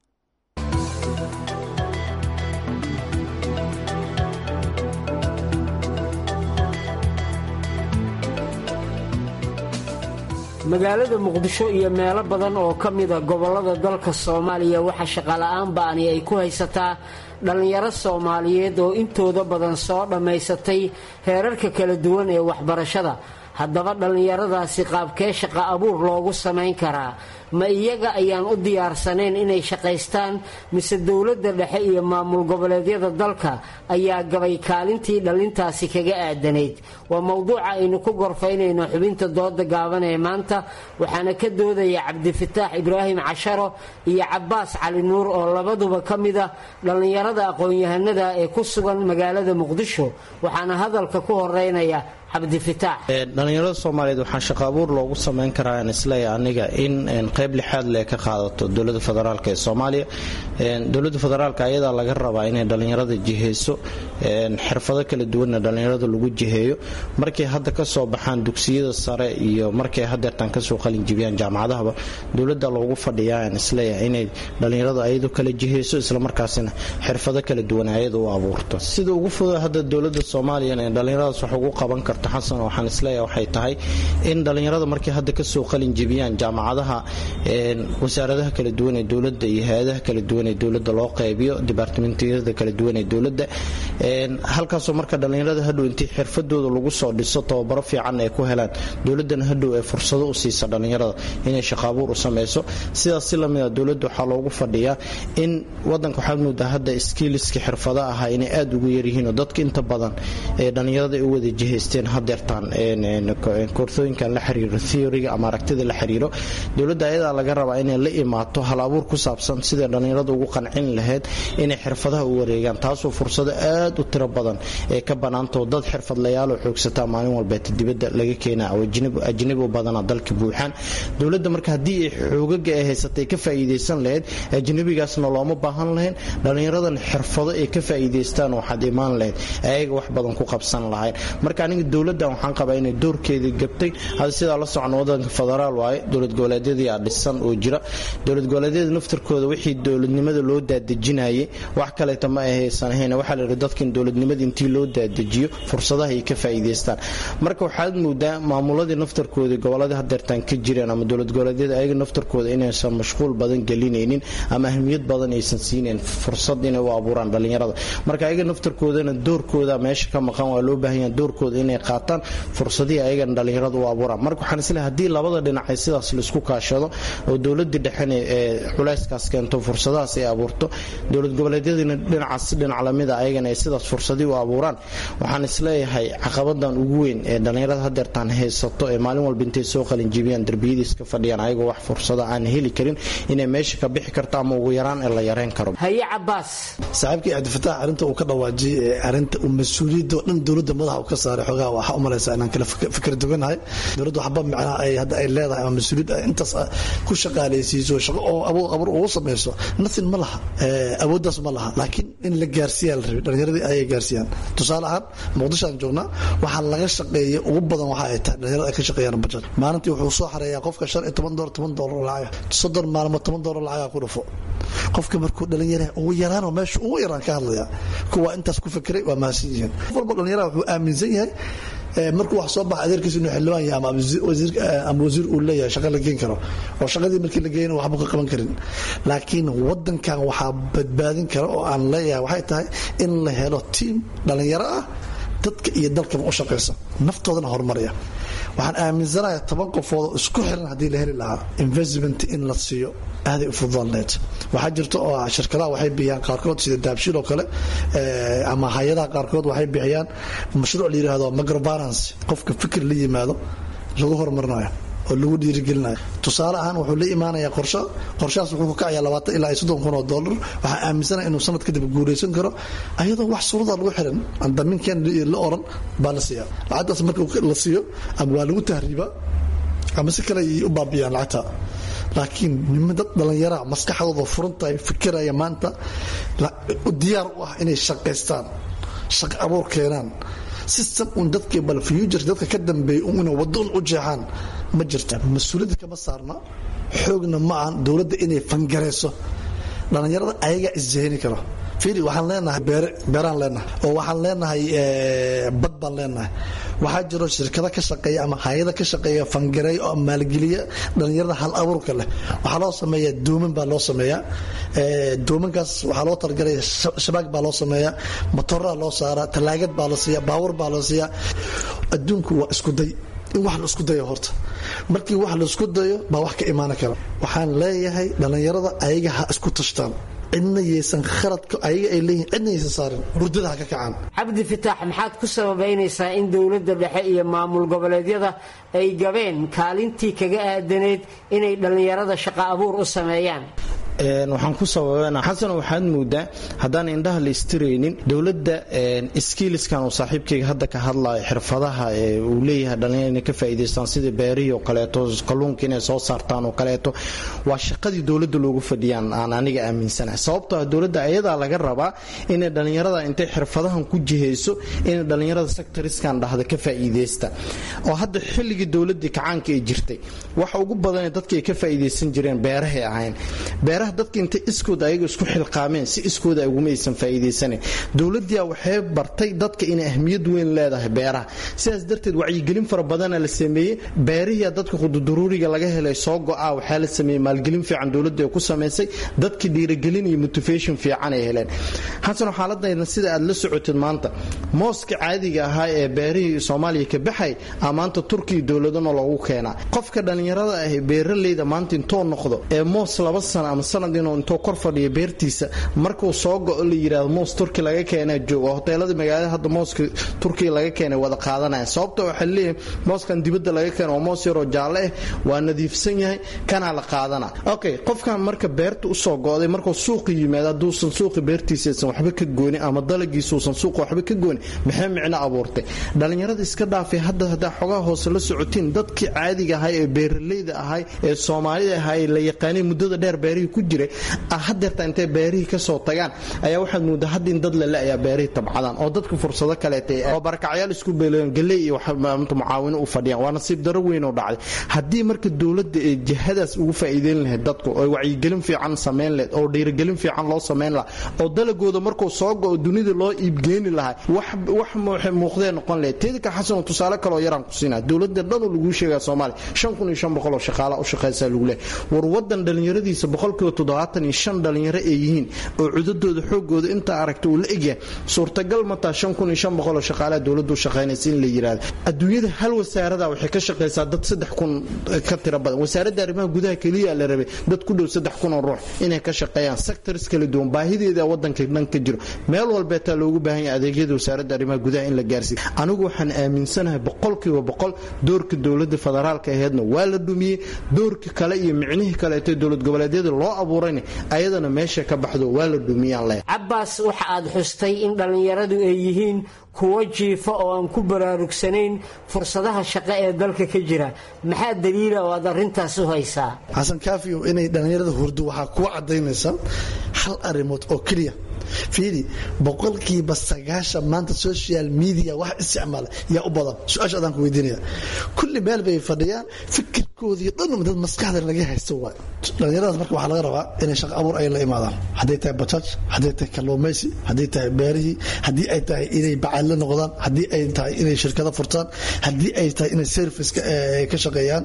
magaalada muqdisho iyo meelo badan oo ka mida gobollada dalka soomaaliya waxaa shaqola'aan ba'ani ay ku haysataa dhallinyaro soomaaliyeed oo intooda badan soo dhammaysatay heerarka kala duwan ee waxbarashada haddaba dhallinyaradaasi qaabkee shaqa abuur loogu samayn karaa ma iyaga ayaan u diyaarsanayn inay shaqaystaan mise dowladda dhexe iyo maamul goboleedyada dalka ayaa gabay kaalintii dhallintaasi kaga aadanayd waa mowduuca aynu ku gorfaynayno xubinta dooda gaaban ee maanta waxaana ka doodaya cabdifataax ibraahim casharo iyo cabbaas cali nuur oo labaduba ka mida dhallinyarada aqoon-yahanada ee ku sugan magaalada muqdisho waxaana hadalka ku horeynaya dhalinyarada soomaaliyeed waxaa shaqa abuur loogu samayn karaa aan isleeya aniga in qayb lixaad le ka qaadato dowlada federaalk ee soomaaliya dowlada federaalk ayadaa laga rabaa inay dhalinyarada jiheyso xirfado kala duwanna dhalinyarada lagu jiheeyo markay hadda kasoo baxaan dugsiyada sare iyo markay hadeertaan kasoo qalinjibiyaan jaamacadahaba dowlada loogu fadhiyaa aan isleeyahay inay dhalinyarada ayadu kala jiheyso islamarkaasina xirfado kala duwan ayada u abuurto sida ugu fuda hadda dowlada soomaaliya ee dhalinyaradaas wax ugu qaban karto xasan waxaan isleeyahay waxay tahay in dhalinyarada markay hadda kasoo qalin jebiyaan jaamacadaha wasaaradaha kala duwan ee dowladda iyo hay-adaha kala duwan ee dowladda loo qaybiyo dibaartimentiyada kala duwan ee dowladda halkaasoo marka dhalinyarada hadhow intii xirfadooda lagu soo dhiso tababaro fiican ay ku helaan dowladana hadhow ee fursado u siisa dhalinyarada inay shaqaabuur u sameyso sidaas si lamida dowladda waxaa loogu fadhiyaa in wadanka waxaad moodaa hadda skiiliska xirfada ahaa inay aada ugu yaryihiinoo dadka inta badan ee dhalinyarada ay u wada jihaysteen hadeertaan koorsooyinkan la xiriiro theoryga ama aragtida la xiriiro dowladda ayadaa laga rabaa inay la imaato hal abuur ku saabsan siday dhalinyarada ugu qancin lahayd inay xirfadaha u wareegaan taasoo fursado aad u tiro badan ee ka banaantao dad xirfadlayaaloo xoogsataa maalin walbeeta dibadda laga keenaa oo ajnabi u badana dalka buuxaan dowladda marka haddii ay xoogaga ay haysatay ka faa'iidaysan lahayd ajnabigaasna looma baahan lahayn dhalinyaradan xirfado ay ka faa'iidaystaan waxaad imaan lahayd ayaga wax badan ku qabsan lahayn marka aniga dowladdan waxaan qabaa inay doorkeedii gabtay hadda sidaa la socon wadanka federaal waaye dowlad goboleedyadii aa dhisan oo jira dowlad goboleedyada naftarkooda wixii dowladnimada loo daadejinayay wax kaleeta ma ahaysan ahayn waxaa la yidhi dadkan dowladnimada intii loo daadejiyo fursadaha ay ka faa'iidaystaan marka waxaad moodaa maamuladii naftarkooda gobolladii hadeertaan ka jireen ama dowlad goboleedyada ayaga naftarkooda inaysan mashquul badan gelinaynin ama ahmiyad badan aysan siinayn fursad inay u abuuraan dhalinyarada marka ayaga naftarkoodana doorkooda meesha ka maqan waa loo baahan doorkooda inay qaataan fursadihii ayagana dhalinyarada u abuuraan marka waxaan isleehay haddii labada dhinacay sidaas laisku kaashado oo dowladii dhexena ee culayskaas keento fursadahaas ay abuurto dowlad goboleedyadiina dhinacaas dhinac lamida ayagana ay sidaas fursadii u abuuraan waxaan isleeyahay caqabadan ugu weyn ee dhallinyarada hadeertaan haysato ee maalin walba intay soo qalinjibiyaan derbiyadiis ka fadhiyaan ayagoo wax fursada aan heli karin inay meesha ka bixi karto ama ugu yaraan ee la yareyn karo haye cabaas saaxiibkii cabdifataax arrinta uu ka dhawaajiyey ee arrinta uu mas-uuliyadda oo dhan dowladda madaxa uu ka saaray xoogaha waxaa u malaysaa inaan kala fikir duganahay dowladda waxba micnaha ay hadda ay leedahay ama mas-uuliyad ay intaas ku shaqaalaysiiso shaqo oo abuur abuur ugu samayso nothing ma laha awooddaas ma laha laakiin in la gaarsiiyaa la rabay dhallinyaradii ayay gaarsiiyaan tusaale ahaan muqdisho aan joognaa waxaa laga shaqeeya ugu badan waxa ay tahay dhalinyarada ay ka shaqeeyaan bajad maalintii wuxuu soo xareeyaa qofka shan iyo toban doolar toban doolar lacaga soddon maalmood toban doolar lacaga ku dhufo qofka markuu dhalinyara ugu yaraanoo meesha ugu yaraan ka hadlaya kuwa intaas ku fikiray waa mahadsan yihiin qof walba dhalinyara wuxuu aaminsan yahay markuu wax soo baxa adeerkiisa inuu xildhibaan yahay ama wasiir uu leeyahay shaqa la geen karo oo shaqadii markii la geeyana waxba ka qaban karin laakiin wadankan waxaa badbaadin kara oo aan leeyahay waxay tahay in la helo tiim dhalinyaro ah dadka iyo dalkaba u shaqaysa naftoodana horumaraya waxaan aaminsanayaa toban qofoodoo isku xiran haddii la heli lahaa investment in la siiyo aaday u fududaan leed waxaa jirta oo shirkadaha waxay bixiyaan qaarkood sida daabshiil oo kale ama hay-adaha qaarkood waxay bixiyaan mashruuc la yidhaahdo microbalance qofka fikir la yimaado lagu horumarinayo oo lagu dhiirigelinayo tusaale ahaan wuxuu la imaanayaa qorsho qorshahaas wuxuu ka kacayaa labaatan ilaa soddon kun oo dollar waxaa aaminsanaya inuu sanad kadib guuraysan karo ayadoo wax suurada lagu xiran aan damiinkeen la oran baa la siiyaa lacagtaas marka la siiyo ama waa lagu tahriibaa ama si kale ay u baabiyaan lacagta laakiin nima dad dhallinyara maskaxdooda furantahay fikiraya maanta diyaar u ah inay shaqaystaan shaqo abuur keenaan system un dadkii bal future dadka ka dambeeyay una waddo un u jeexaan ma jirta mas-uuliyadda kama saarna xoogna ma ahan dowladda inay fangarayso dhallinyarada ayagaa isjahini karo fiiri waxaan leenahay beeraan leenahay oo waxaan leenahay bad baan leenahay waxaa jiro shirkado ka shaqeeya ama hay-ada ka shaqeeya fangareeya oo maalgeliya dhallinyarada hal abuurka leh waxaa loo sameeyaa dooman baa loo sameeyaa doomankaas waxaa loo talagalaya shabaag baa loo sameeyaa matoraa loo saaraa talaagad baa la siiya baawur baa la siiya adduunku waa isku day in wax la isku dayo horta markii wax la isku dayo baa wax ka imaan kara waxaan leeyahay dhallinyarada ayaga ha isku tashtaan cidna yaysan khaladka ayaga ay leeyihin cidna yaysan saarin hurdada ha ka kacaan cabdi fitaax maxaad ku sababaynaysaa in dowladda dhexe iyo maamul goboleedyada ay gabeen kaalintii kaga aadaneyd inay dhallinyarada shaqo abuur u sameeyaan waxaan ku sababana xasan waxaad moodaa haddaan indhaha la istiraynin dowladda skiiliskan uu saaxiibkayga hadda ka hadlayo xirfadaha uu leeyahay dhalinyar inay ka faa'iidaystaan sida beerihii oo kaleeto kalluunka inay soo saartaan oo kaleeto waa shaqadii dowladda loogu fadhiyaan aan aniga aaminsanahay sababtoo ah dowladda ayadaa laga rabaa inay dhallinyarada intay xirfadahan ku jihayso inay dhallinyarada sectoriskan dhahda ka faa'iidaysta oo hadda xilligii dowladdii kacaanka ay jirtay waxa ugu badanee dadka ay ka faa'iidaysan jireen beerahay ahayn beeraha dadka intay iskooda ayaga isku xilqaameen si iskooda uguma aysan faa'iidaysanayn dowladdiia waxay bartay dadka inay ahmiyad weyn leedahay beeraha sidaas darteed wacyigelin fara badana la sameeyey beerihiia dadka qududuruuriga laga helay soo go-a waxaa la sameeyey maalgelin fiican dowladda ay ku samaysay dadkii dhiirigelin iyo motivation fiican ay heleen xasan xaaladayna sida aad la socotid maanta mooska caadiga ahaa ee beerihii soomaaliya ka baxay a maanta turkiya dowladana loogu keenaa qofka dhallinyarada ah beeraleyda maanta intoo noqdo ee moos laba sano ama sanad inuu intuu kor fadhiyo beertiisa markuu soo go-o la yidhaahdo moos turki laga keena jooga hoteelada magaalada hadda mooska turkiya laga keenay wada qaadanaya sababta waxaa leeyahay mooskan dibadda laga keena waa moos yaroo jaalle ah waa nadiifsan yahay kanaa la qaadana okay qofkan marka beerta usoo go-day markuu suuqa yimaado hadduusan suuqa beertiisaysan waxba ka goonin ama dalagiisuusan suuqa waxba ka goonin maxay micno abuurtay dhallinyarada iska dhaafay hadda haddaa xogaha hoose la socotiin dadkii caadiga ahay ee beeraleyda ahay ee soomaalida ahay la yaqaanay muddada dheer beerihii ku jiray hadeerta intay beerihii kasoo tagaan ayaa waxaad moodaa hadda in dad lale ayaa beerihii tabcadaan oo dadka fursado kaleeta oo barakacyaal isku beeleen galey iyo mucaawino u fadhiyaan waa nasiib daro weyn oo dhacday haddii marka dowladda ee jihadaas ugu faa'iideyn lahayd dadku oo wacyigelin fiican samayn lahayd oo dhiirigelin fiican loo samayn lahaa oo dalagooda markuu soo go-o dunida loo iibgeeni lahaa wax muuqdee noqon lahayd teeda ka xasanoo tusaale kaloo yaraan ku siinaa dowladda dhanoo laguu sheegaa soomaaliya shan kun iyo shan boqol oo shaqaala u shaqaysaa lagu leehay war wadan dhallinyaradiisa boqolkiiba toddobaatan iyo shan dhalinyaro ay yihiin oo cudadooda xoogooda intaa aragta uu la egyahay suurtagal mataa shan kun iyo shan boqoloo shaqaalaha dowladdu shaqaynaysa in la yidhaahdo adduunyada hal wasaarada waxay ka shaqaysaa dad saddex kun ka tiro badan wasaaradda arrimaha gudaha keliya la rabay dad ku dhow saddex kun oo ruux inay ka shaqeeyaan sectors kala duwan baahideeda wadanka dhan ka jiro meel walbeetaa loogu baahan yahay adeegyada wasaaradda arrimaha gudaha in la gaarsiiyo anigu waxaan aaminsanahay boqolkiiba boqol doorka dowladda federaalka aheedna waa la dhumiyey doorka kale iyo micnihii kaleeto dowlad goboleedyada loo abuurayna ayadana meesha ka baxdo waa la dhumiyaan leh cabbaas waxa aad xustay in dhallinyaradu ay yihiin kuwo jiifa oo aan ku baraarugsanayn fursadaha shaqo ee dalka ka jira maxaa daliila oo aad arrintaas u haysaa xasan kaafiyo inay dhallinyarada hurdo waxaa kuwa cadaynaysa hal arrimood oo keliya fiiri boqolkiiba sagaashan maanta social media wax isticmaala yaa u badan su-aasha adaan ku weydiinaya kulli meel bay fadhiyaan fikirkoodii dhan dad maskaxda laga haysto waay dhallinyaradaas marka waxaa laga rabaa inay shaqo abuur ay la imaadaan hadday tahay bajaaj hadday tahay kalluumaysi hadday tahay beerihii haddii ay tahay inay bacadle noqdaan haddii ay tahay inay shirkado furtaan haddii ay tahay inay serviceka ka shaqeeyaan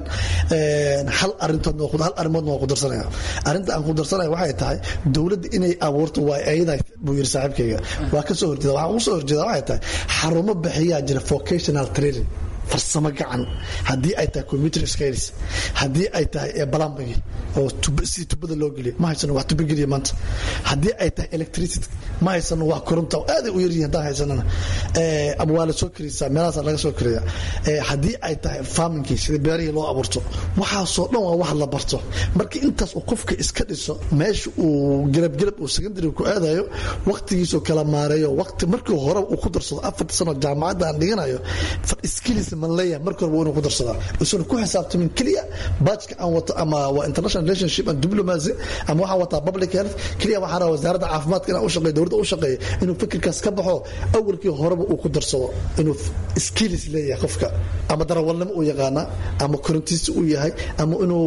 hal arintood hal arrimoodna waa ku darsanaya arrinta aan ku darsanaya waxay tahay dowladda inay abuurto waa ayada buu yiri saaxiibkayga waa ka soo horjeeda waxaan ugu soo horjeeda waxay tahay xarumo bixiyaa jira vocational training farsamo gacan haddii ay tahay computer skills haddii ay tahay plumbing oo si tubada loo geliyo ma haysano wax tuba geliya maanta haddii ay tahay electricity ma haysano wax koronta aaday u yaryihin haddaan haysanana ama waa la soo karisaa meelahaas laga soo kariya haddii ay tahay farmingkii sida beerihii loo abuurto waxaasoo dhan waa wax la barto marka intaas uu qofka iska dhiso meesha uu gelabgelab uu secondary ku aadayo waqtigiisoo kala maareeyo waqti markii hore uu ku darsado afarta sano jaamacadda aan dhiganayo skills man leeyahay marka horeba inuu ku darsadaa isuna ku xisaabtamin keliya baajka aan wato ama waa international relationship and diplomacy ama waxaan wataa public health keliya waxaan rabaa wasaaradda caafimaadka inaan u shaqeeyo dowladda u shaqeeyo inuu fikirkaas ka baxo awalkii horeba uu ku darsado inuu skills leeyahay qofka ama darawalnimo uu yaqaana ama korintiisi uu yahay ama inuu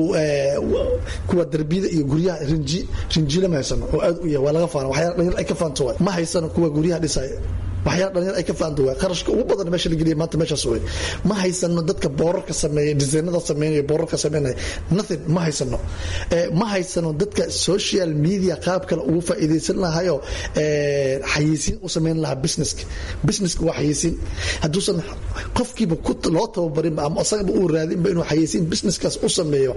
kuwa darbiyada iyo guryaha rinji rinjile ma haysano oo aad u yahay waa laga faana waxyaala dhalinyar ay ka faanto waay ma haysano kuwa guryaha dhisaya waxyaala dhalinyar ay ka faanta waay qarashka ugu badan meesha la geliya maanta meeshaas wey ma haysano dadka boorarka sameeya disaynada sameynaya boorarka sameynaya nothing ma haysano ma haysano dadka social media qaab kale ugu faa'iidaysan lahayo xayeysiin u sameyn lahaa businesska businesska waa xayeysiin hadduusan qofkiiba loo tababarinba ama asagaba uu raadinba inuu xayeysiin businesskaas u sameeyo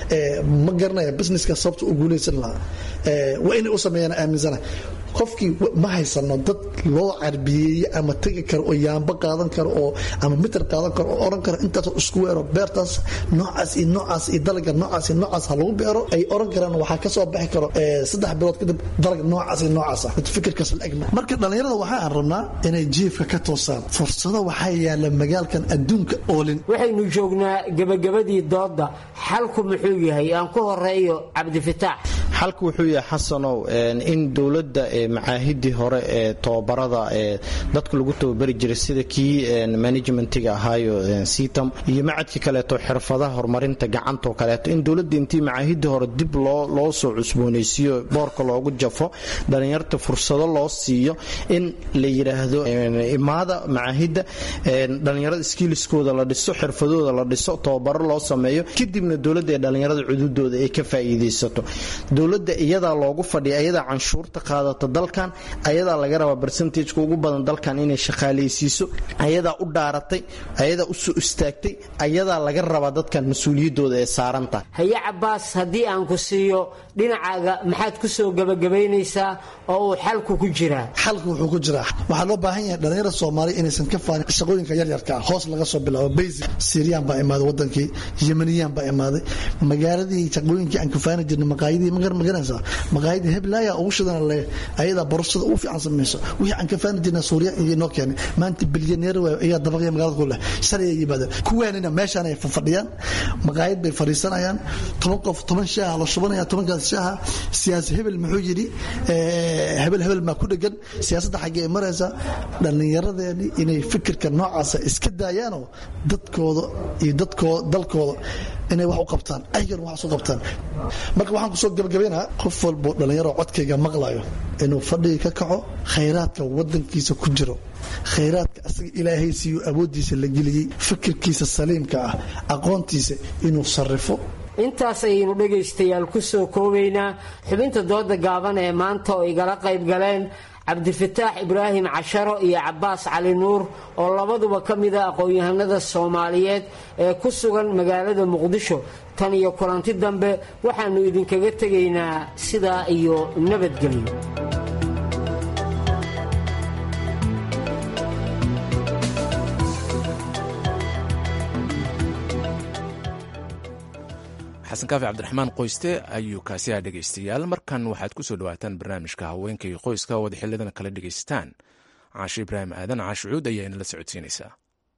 ma garanaya businesskaas sababta u guulaysan lahaa waa inay u sameeyaan aaminsana qofkii ma haysano dad loo carbiyeeye ama tegi karo oo yaamba qaadan karo oo ama mitir qaadan karo oo oran karo intaasoo isku weero beertaas noocaas iyo noocaas iyo dalaga noocaas iyo noocaas ha lagu beero ay oran karaan waxaa ka soo baxi karo saddex bilood kadib dalag noocaas iyo noocaas ah fikirkaas la egma marka dhallinyarada waxaan rabnaa inay jiifka ka toosaan fursado waxaa yaala magaalkan adduunka oolin waxaynu joognaa gebagabadii doodda xalku muxuu yahay aan ku horeeyo cabdifitaax xalku wuxuu yahay xasanow in dowladda macaahidii hore ee tobabarada ee dadka lagu tababari jiray sida kii managementiga ahaayo sitam iyo macadkii kaleeto xirfadaha horumarinta gacantoo kaleeto in dowladda intii macaahidii hore dib loo soo cusboonaysiiyo boorka loogu jafo dhalinyarta fursado loo siiyo in la yidhaahdo imaada macaahidda dhalinyarada skiiliskooda la dhiso xirfadooda la dhiso tababaro loo sameeyo kadibna dowladda ee dhalinyarada cududooda ay ka faa'iidaysato dowladda iyadaa loogu fadhiya iyadaa canshuurta qaadata dalkan ayadaa laga rabaa barsentajka ugu badan dalkan inay shaqaalaysiiso ayadaa u dhaaratay ayadaa u soo istaagtay ayadaa laga rabaa dadkan mas-uuliyaddooda ee saaranta haye cabaas haddii aan ku siiyo dhinacaaga maxaad ku soo gebagabaynaysaa oo uu xalku ku jiraa xalku wuxuu ku jiraa waxaa loo baahan yahay dhalinyarada soomaaliya inaysan ka faanin shaqooyinka yaryarka ah hoos laga soo bilaabo basic syriyan baa imaaday wadankii yemaniyaan baa imaaday magaaladii shaqooyinkii aan kafaani jirnay maqaayadii magaranaysaa maqaayadii heblaaya ugu shidan le ayadaa borosada ugu fiican samayso wixii aan kafaani jirnay suuriya iyo noo keenay maanta bilyaneer waayo ayaa dabaqya magaalada ku leh shalay ay yimaadeen kuwaanina meeshaan ay fadhiyaan maqaayad bay fadhiisanayaan toban qof toban shaaha la shubanaya tobankaas shaaha siyaasi hebel muxuu yidhi hebel hebel maa ku dhegan siyaasadda xaggee ay maraysaa dhallinyaradeeni inay fikirka noocaasa iska daayaanoo dadkooda iyo dadkooda dalkooda inay wax u qabtaan aygan wax u qabtaan marka waxaan kusoo gabagabaynaa qof walbo dhallinyaro codkayga maqlayo inuu fadhiga ka kaco khayraadka wadankiisa ku jiro khayraadka asaga ilaahay siiyo awooddiisa la geliyey fikirkiisa saliimka ah aqoontiisa inuu sarrifo intaas ayaynu dhegaystayaal ku soo koobaynaa xubinta dooda gaaban ee maanta oo igala qayb galeen cabdifataax ibraahim casharo iyo cabaas cali nuur oo labaduba ka mida aqoon-yahanada soomaaliyeed ee ku sugan magaalada muqdisho tan iyo kulanti dambe waxaannu idinkaga tegaynaa sidaa iyo nabadgelyo xasan kaafi cabdiraxmaan qoyste ayuu kaasi ah dhegaystayaal markan waxaad ku soo dhawaataan barnaamijka haweenka iyo qoyska oo wada xilidan kala dhegaysataan caashe ibraahim aadan caashucuud ayaa inala socodsiinaysaa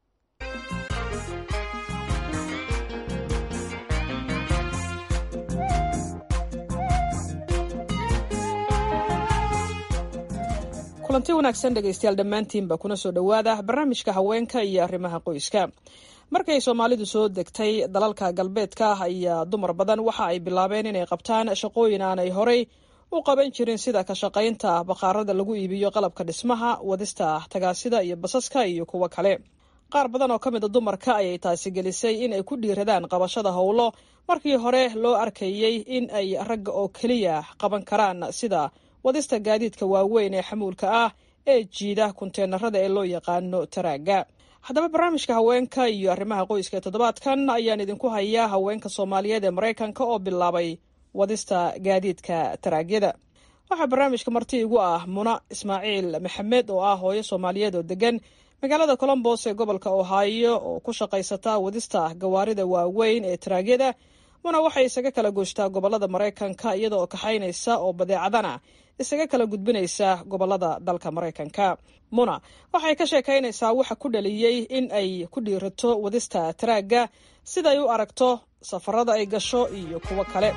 kulanti wanaagsan dhegaystayaal dhammaantiinba kuna soo dhowaada barnaamijka haweenka iyo arrimaha qoyska markay soomaalidu soo degtay dalalka galbeedka ayaa dumar badan waxa ay bilaabeen inay qabtaan shaqooyin aanay horey u qaban jirin sida ka shaqaynta bakhaarada lagu iibiyo qalabka dhismaha wadista tagaasida iyo basaska iyo kuwo kale qaar badan oo ka mida dumarka ayay taasi gelisay in ay ku dhiiradaan qabashada howlo markii hore loo arkayey in ay ragga oo keliya qaban karaan sida wadista gaadiidka waaweyn ee xamuulka ah ee jiida kunteenarada ee loo yaqaano taraaga haddaba barnaamijka haweenka iyo arrimaha qoyska ee toddobaadkan ayaan idinku hayaa haweenka soomaaliyeed ee maraykanka oo bilaabay wadista gaadiidka taraagyada waxaa barnaamijka marti igu ah muna ismaaciil maxamed oo ah hooyo soomaaliyeed oo degan magaalada colombos ee gobolka ohaayo oo ku shaqaysata wadista gawaarida waaweyn ee taraagyada muna waxay isaga kala goostaa gobolada maraykanka iyada oo kaxaynaysa oo badeecadana isaga kala gudbinaysa gobolada dalka maraykanka muna waxay ka sheekaynaysaa waxa ku dhaliyey in ay ku dhiirato wadista taraagga siday u aragto safarada ay gasho iyo kuwo kale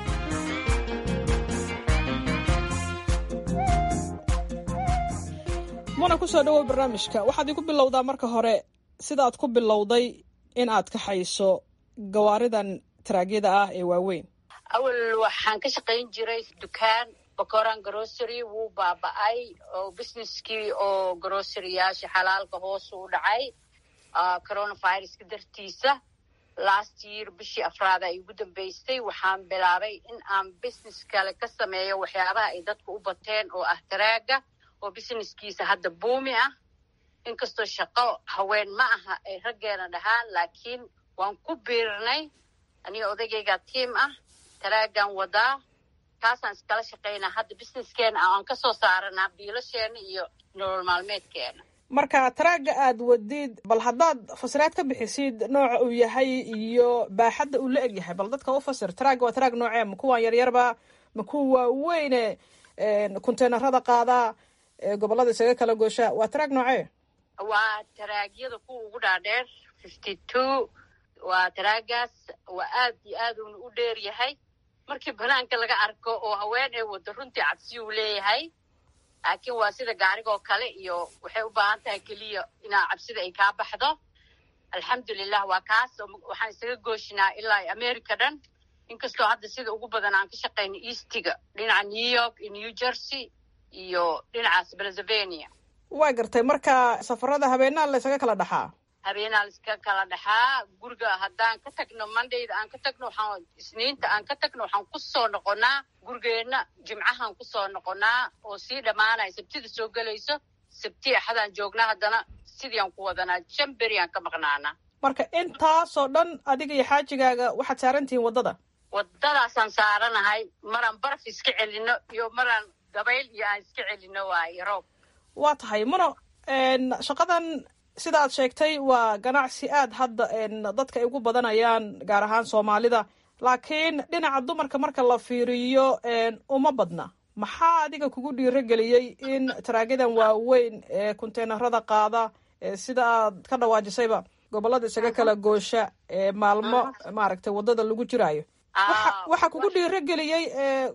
muna kusoo dhawow barnaamijka waxaad igu bilowdaa marka hore sidaad ku bilowday in aad kaxayso gawaaridan taraagyada ah ee waaweyn awal waxaan ka shaqayn jiray dukaan bakoran grocery wuu baaba-ay oo businesskii oo groceryyaasha xalaalka hoos u dhacay coronaviruska dartiisa last year bishii afraad ay ugu dambeystay waxaan bilaabay in aan business kale ka sameeyo waxyaabaha ay dadku u bateen oo ah taraaga oo businesskiisa hadda buumi ah inkastoo shaqo haween ma aha ay raggeena dhahaan laakiin waan ku biirnay aniga odagayga tiam ah taraagan wadaa kaasaan iskala shaqaynaa hadda businesskeena aan ka soo saaranaa biilasheena iyo nolol maalmeedkeena marka taraaga aad wadid bal haddaad fasiraad ka bixisid nooca uu yahay iyo baaxadda uu la eg yahay bal dadka u fasir taraaga waa taraag noocee ma kuwaan yaryarba ma kuwa waaweyne konteenarada qaadaa gobolada isaga kala goosha waa taraag noocee waa taraagyada kuwa ugu dhaadheer fifty two waa taraagaas waa aad iyo aad uuna u dheer yahay markii banaanka laga arko oo haween ay wado runtii cabsi uu leeyahay laakiin waa sida gaarigoo kale iyo waxay u baahan tahay keliya inaa cabsida ay kaa baxdo alxamdulilah waa kaas waxaan isaga gooshinaa ilaa america dhan inkastoo hadda sida ugu badan aan ka shaqayno eastiga dhinaca new york iyo new jersey iyo dhinacaas pennsylvania waa gartay marka safarada habeenaa la ysaga kala dhaxaa habeenaa laiska kala dhaxaa guriga haddaan ka tagno mondayda aan ka tagno waxaan isniinta aan ka tagno waxaan kusoo noqonaa gurigeenna jimcahaan kusoo noqonaa oo sii dhammaanaya sabtida soo gelayso sabti axadaan joognaa haddana sidiiaan ku wadanaa shan beriaan ka maqnaanaa marka intaasoo dhan adiga iyo xaajigaaga waxaad saaran tihiin waddada waddadaasaan saaranahay maraan baraf iska celino iyo maraan dabayl iyo aan iska celino waayo roob waa tahay muno shaqadan sida aad sheegtay waa ganacsi aad hadda dadka ay ugu badanayaan gaar ahaan soomaalida laakiin dhinaca dumarka marka la fiiriyo uma badna maxaa adiga kugu dhiiro geliyey in taraagyadan waaweyn ee konteenarada qaada sida aad ka dhawaajisayba gobolada isaga kala goosha ee maalmo maaragtay waddada lagu jiraayo waxa kugu dhiiro geliyey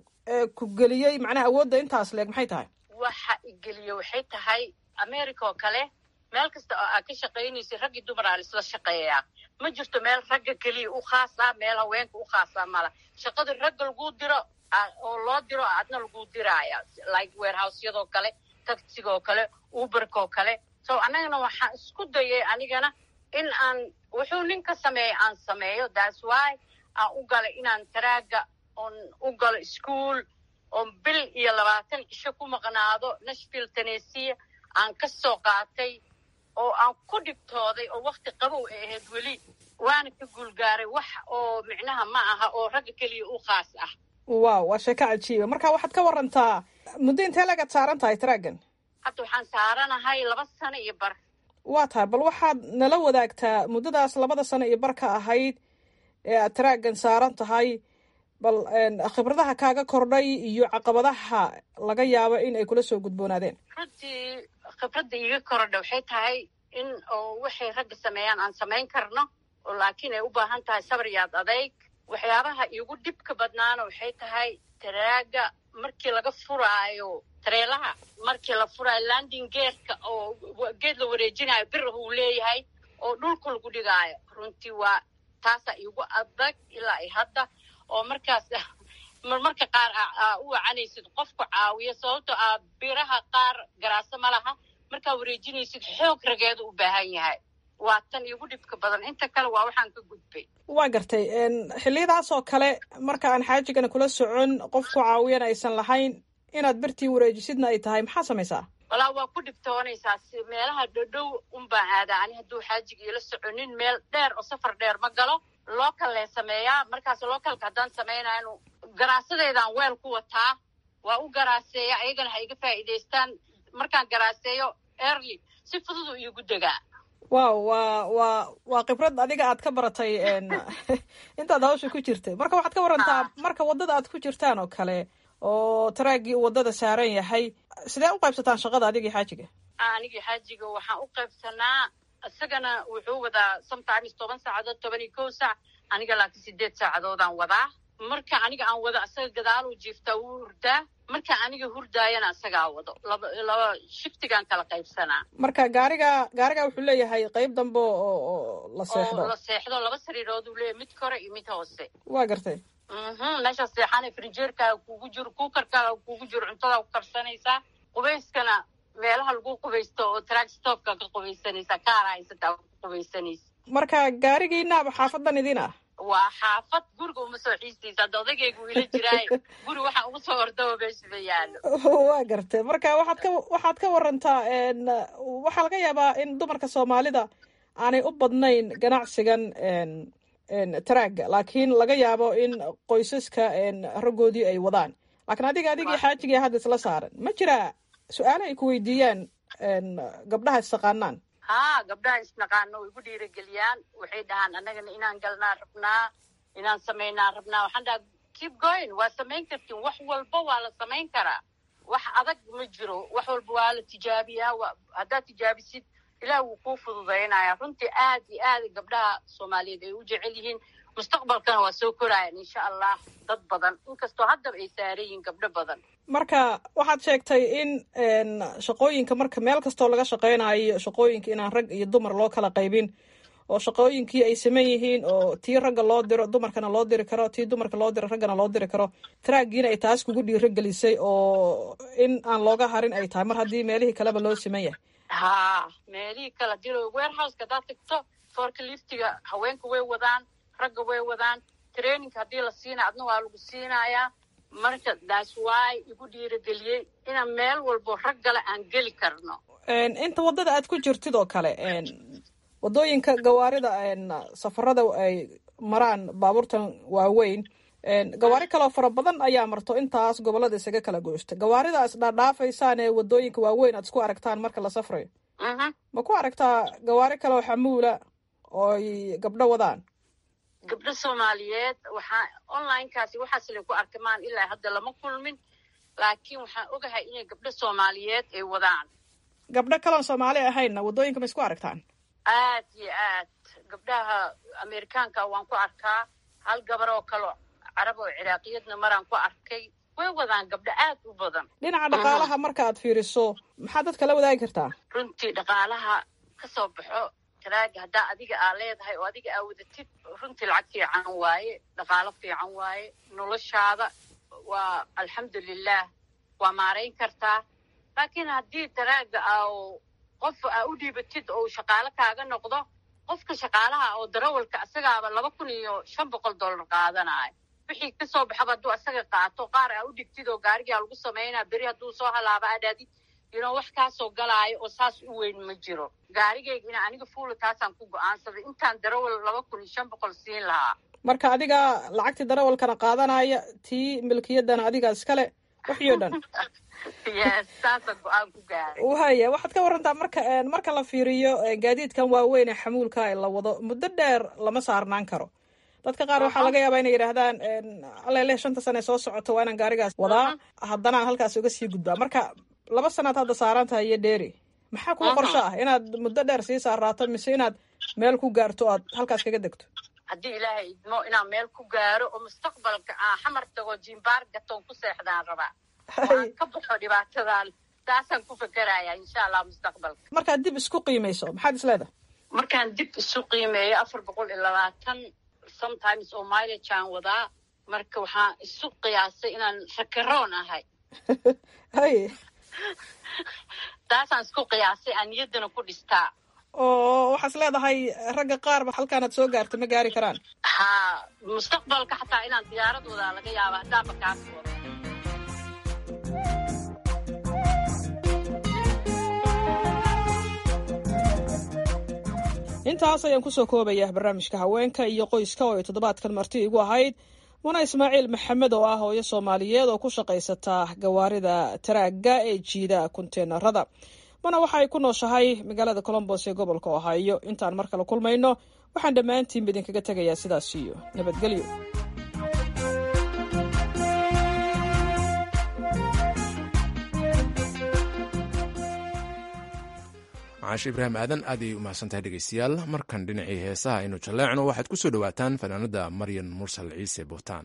ee ku geliyey macnaha awoodda intaas leeg maxay tahay waxa igeliye waxay tahay america oo kale meel kasta oo aad ka shaqaynaysa raggii dumar aa laisla shaqeeyaa ma jirto meel ragga keliya u khaasa meel haweenka u khaasa mala shaqada ragga laguu diro oo loo diro adna laguu diraaya like warehousyadoo kale taxigaoo kale uberkaoo kale so annagana waxaan isku dayay anigana in aan wuxuu nin ka sameeya aan sameeyo thats why aan u galay inaan taraaga oon u galo ischool oon bil iyo labaatan cisho ku maqnaado nashville tennessee aan ka soo qaatay oo aan ku dhibtooday oo wakti qabow ay ahayd weli waana ka guulgaaray wax oo micnaha ma aha oo ragga keliya u khaas ah wow waa sheeko cajiiba marka waxaad ka warantaa muddo intee lagaad saaran tahay taraagan hadda waxaan saaranahay laba sano iyo bar waa tahay bal waxaad nala wadaagtaa muddadaas labada sano iyo barka ahayd ee aad taraagan saaran tahay bal khibradaha kaaga kordhay iyo caqabadaha laga yaabo in ay kula soo gudboonaadeen runtii khibradda iiga korodha waxay tahay in oo waxay ragga sameeyaan aan samayn karno oo laakiin ay u baahan tahay sabar yaad adayg waxyaabaha iigu dhibka badnaana waxay tahay taraaga markii laga furaayo tareelaha markii la furaayo landing geerka oo geed la wareejinayo birah uu leeyahay oo dhulka lagu dhigaayo runtii waa taasaa iigu adag ilaa i hadda oo markaas marmarka qaar aa u wacanaysid qofku caawiyo sababtoo ah biraha qaar garaaso ma laha markaa wareejinaysid xoog rageedu u baahan yahay waa tan iigu dhibka badan inta kale waa waxaan ka gudbay waa gartay xilliyadaas oo kale marka aan xaajigana kula socon qofku caawiyana aysan lahayn inaad birtii wareejisidna ay tahay maxaa samaysaa walaa waa ku dhibtoonaysaa si meelaha dhodhow unbaan aadaa ani hadduu xaajiga iila soconin meel dheer oo safar dheer ma galo local lee sameeyaa markaas localka haddaan samaynayo garaasadeedaan weel ku wataa waa u garaaseeya ayagana ha iga faa'iidaystaan markaan garaaseeyo early si fudud uu iigu degaa wow waa waa waa khibrad adiga aad ka baratay intaad hawsha ku jirtay marka waxaad ka warantaa marka waddada aad ku jirtaan oo kale oo taraagii uu waddada saaran yahay sidee u qaybsataan shaqada adigii xaajiga anigii xaajiga waxaan u qaybsanaa isagana wuxuu wadaa sometimes toban saacadood toban iyo kow saac aniga laakiin sideed saacadoodaan wadaa marka aniga aan wado asaga gadaaluu jiiftaa wuu hurdaa marka aniga hurdaayana isagaa wado laba laba shiftigaan kala qaybsanaa marka gaariga gaariga wuxuu leeyahay qayb dambe oo la seexdo oo la seexdo laba sariirood uu leeyahay mid kore iyo mid hoose waa gartay mhm meesha seexana frinjeerkaaga kugu jiro kuukarkaaga kugu jiro cuntadaa ku karsanaysaa qubayskana meelaha lagu qubaysto oo track stopka ka qubaysanaysaa kaara haysataa ku qubaysanaysa marka gaarigiinaaba xaafadan idin ah waa xaafad guriga uma soo xiistaysa hadda odagaygu ila jiraayo guri waxaa ugu soo ordaba meeshaba yaalo waa gartay marka waxaad ka waxaad ka warantaa waxaa laga yaabaa in dumarka soomaalida aanay u badnayn ganacsigan taraaga laakiin laga yaabo in qoysaska raggoodii ay wadaan laakiin adiga adigii xaajigii hadda isla saaran ma jiraa su-aale ay ku weydiiyaan gabdhaha istaqaanaan haa gabdhaha isnaqaano way igu dhiirageliyaan waxay dhahaan annagana inaan galnaa rabnaa inaan samaynaa rabnaa waxaan dhaha keep going waa samayn kartiin wax walba waa la samayn karaa wax adag ma jiro wax walba waa la tijaabiyaa haddaad tijaabisid ilaah wuu kuu fududaynaya runtii aad iyo aad gabdhaha soomaaliyeed ay u jecel yihiin mustaqbalkana waa soo koraayan insha allah dad badan inkastoo haddaba ay saaran yihiin gabdho badan marka waxaad sheegtay in shaqooyinka marka meel kastoo laga shaqaynayo shaqooyinka inaan rag iyo dumar loo kala qaybin oo shaqooyinkii ay saman yihiin oo tii ragga loo diro dumarkana loo diri karo tii dumarka loo diro raggana loo diri karo taraagiina ay taas kugu dhiiragelisay oo in aan looga harin ay tahay mar haddii meelihii kaleba loo siman yahay haa meelihii kala dilo warehouseka haddaad tagto foorka liftiga haweenka way wadaan ragga way wadaan traininka haddii la siinaya adna waa lagu siinayaa marka that's why igu dhiirageliyey inaan meel walbo rag gale aan geli karno inta waddada aad ku jirtid oo kale waddooyinka gawaarida safarada ay maraan baabuurtan waaweyn gawaari kaloo fara badan ayaa marto intaas gobolada isaga kala goosta gawaarida is dhaadhaafaysaan ee waddooyinka waaweyn aad isku aragtaan marka la safrayo ma ku aragtaa gawaari kaloo xamuula oo ay gabdho wadaan gabdho soomaaliyeed waxaa onlinekaasi waxaas laku arkamaan ilaa hadda lama kulmin laakiin waxaan ogahay inay gabdho soomaaliyeed ay wadaan gabdho kaloon soomaali ahaynna waddooyinka ma isku aragtaan aad iyo aad gabdhaha amerikaanka waan ku arkaa hal gabar oo kale carab oo ciraaqiyadna maraan ku arkay way wadaan gabdho aad u badan dhinaca dhaqaalaha marka aad fiiriso maxaad dadka la wadaagi kartaa runtii dhaqaalaha ka soo baxo taraaga haddaa adiga aa leedahay oo adiga aa wadatid runtii lacag fiican waaye dhaqaalo fiican waaye noloshaada waa alxamdulilah waa maarayn kartaa laakiin haddii taraaga aa qof aa u dhiibatid oo shaqaalo kaaga noqdo qofka shaqaalaha oo darawalka isagaaba laba kun iyo shan boqol dollar qaadanayo wixii kasoo baxaba hadduu asaga qaato qaar aa u dhigtid oo gaarigaa lagu samaynaa beri hadduu soo halaaba adhaadid yino wax kaasoo galaayo oo saas u weyn ma jiro gaarigayga ina aniga fuula taasaan ku go-aansaday intaan darawal laba kun iyo shan boqol siin lahaa marka adiga lacagtii darawalkana qaadanaya tii milkiyaddana adiga iskale wixii o dhan yes saasaan go-aan ku gaaray waya waxaad ka warantaa marka marka la fiiriyo gaadiidkan waaweyn ee xamuulka la wado muddo dheer lama saarnaan karo dadka qaar waxaa laga yaabaa inay yidhaahdaan alele shanta sane soo socoto waa inaan gaarigaas wadaa haddana aan halkaas uga sii gudbaa marka laba sanaad hadda saaran tahay iyo dheeri maxaa kuu qorsho ah inaad muddo dheer sii saaraato mise inaad meel ku gaarto o aad halkaas kaga degto haddii ilaahay idmo inaan meel ku gaaro oo mustaqbalka aan xamar tago jimbaar gatoon ku seexdaan rabaa aan ka baxo dhibaatadan taasaan ku fekeraya insha allah mustaqbalka markaad dib isku qiimayso maxaad isleedahay markaan dib isu qiimeeyo afar boqol iyo labaatan sometimes oo mileage aan wadaa marka waxaan isu qiyaasay inaan rakaroon ahay haye taasaan isku qiyaasay aan niyaddana ku dhistaa oo waxaas leedahay ragga qaarba halkaanaad soo gaarta ma gaari karaan ha mustaqbalka xataa inaan diyaarad wadaa laga yaaba haddaanba kaas wado intaas ayaan kusoo koobaya barnaamijka haweenka iyo qoyska oo ay toddobaadkan marti igu ahayd muna ismaaciil maxamed oo ah hooyo soomaaliyeed oo ku shaqaysata gawaarida taraagga ee jiida kunteenarada mana waxa ay ku nooshahay magaalada colombos ee gobolka ohaayo intaan mar kale kulmayno waxaan dhammaantiinba idinkaga tegayaa sidaas iyo nabadgelyo caashi ibraahim aadan aad ayay u mahadsantahay dhegeystayaal markan dhinacii heesaha aynu jalleecno waxaad ku soo dhowaataan fanaanada maryan mursal ciise buhtaan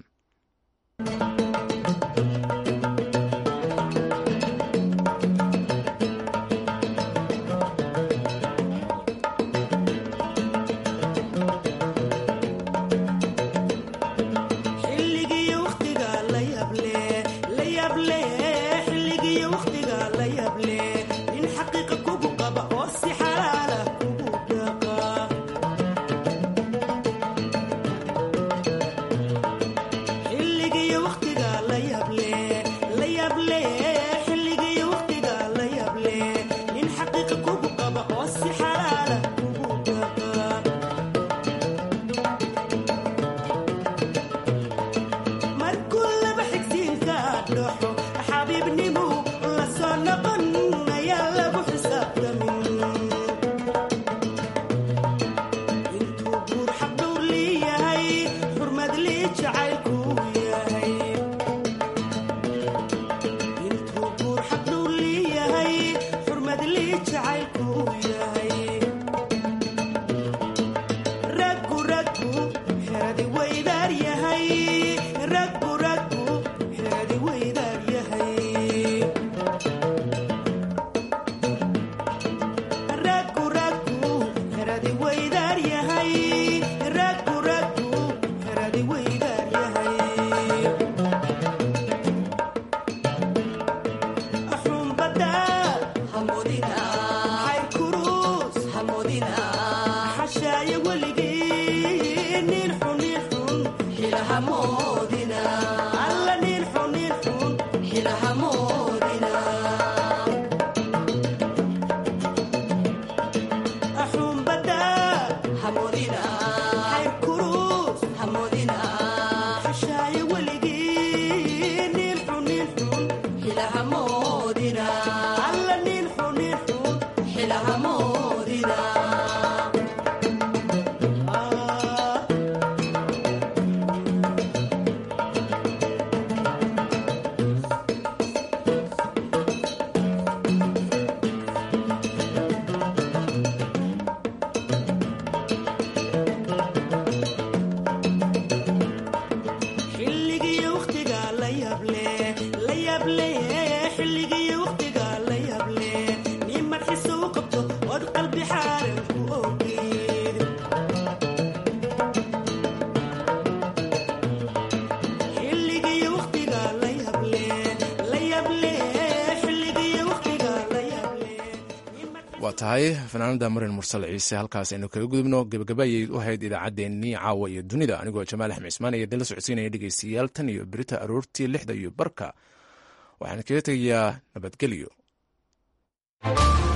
xilligii waqtiga la yable la yable xilligii waqtiga waa tahay fanaanada marin mursal ciise halkaas aynu kaga gudubno gebagaba ayay u ahayd idaacaddeenii caawa iyo dunida anigoo jamaal axmed cismaan iyo dala socodsiinaya dhegeystayaal tan iyo berita aroortii lixda iyo barka waxaan kaga tegayaa nabadgelyo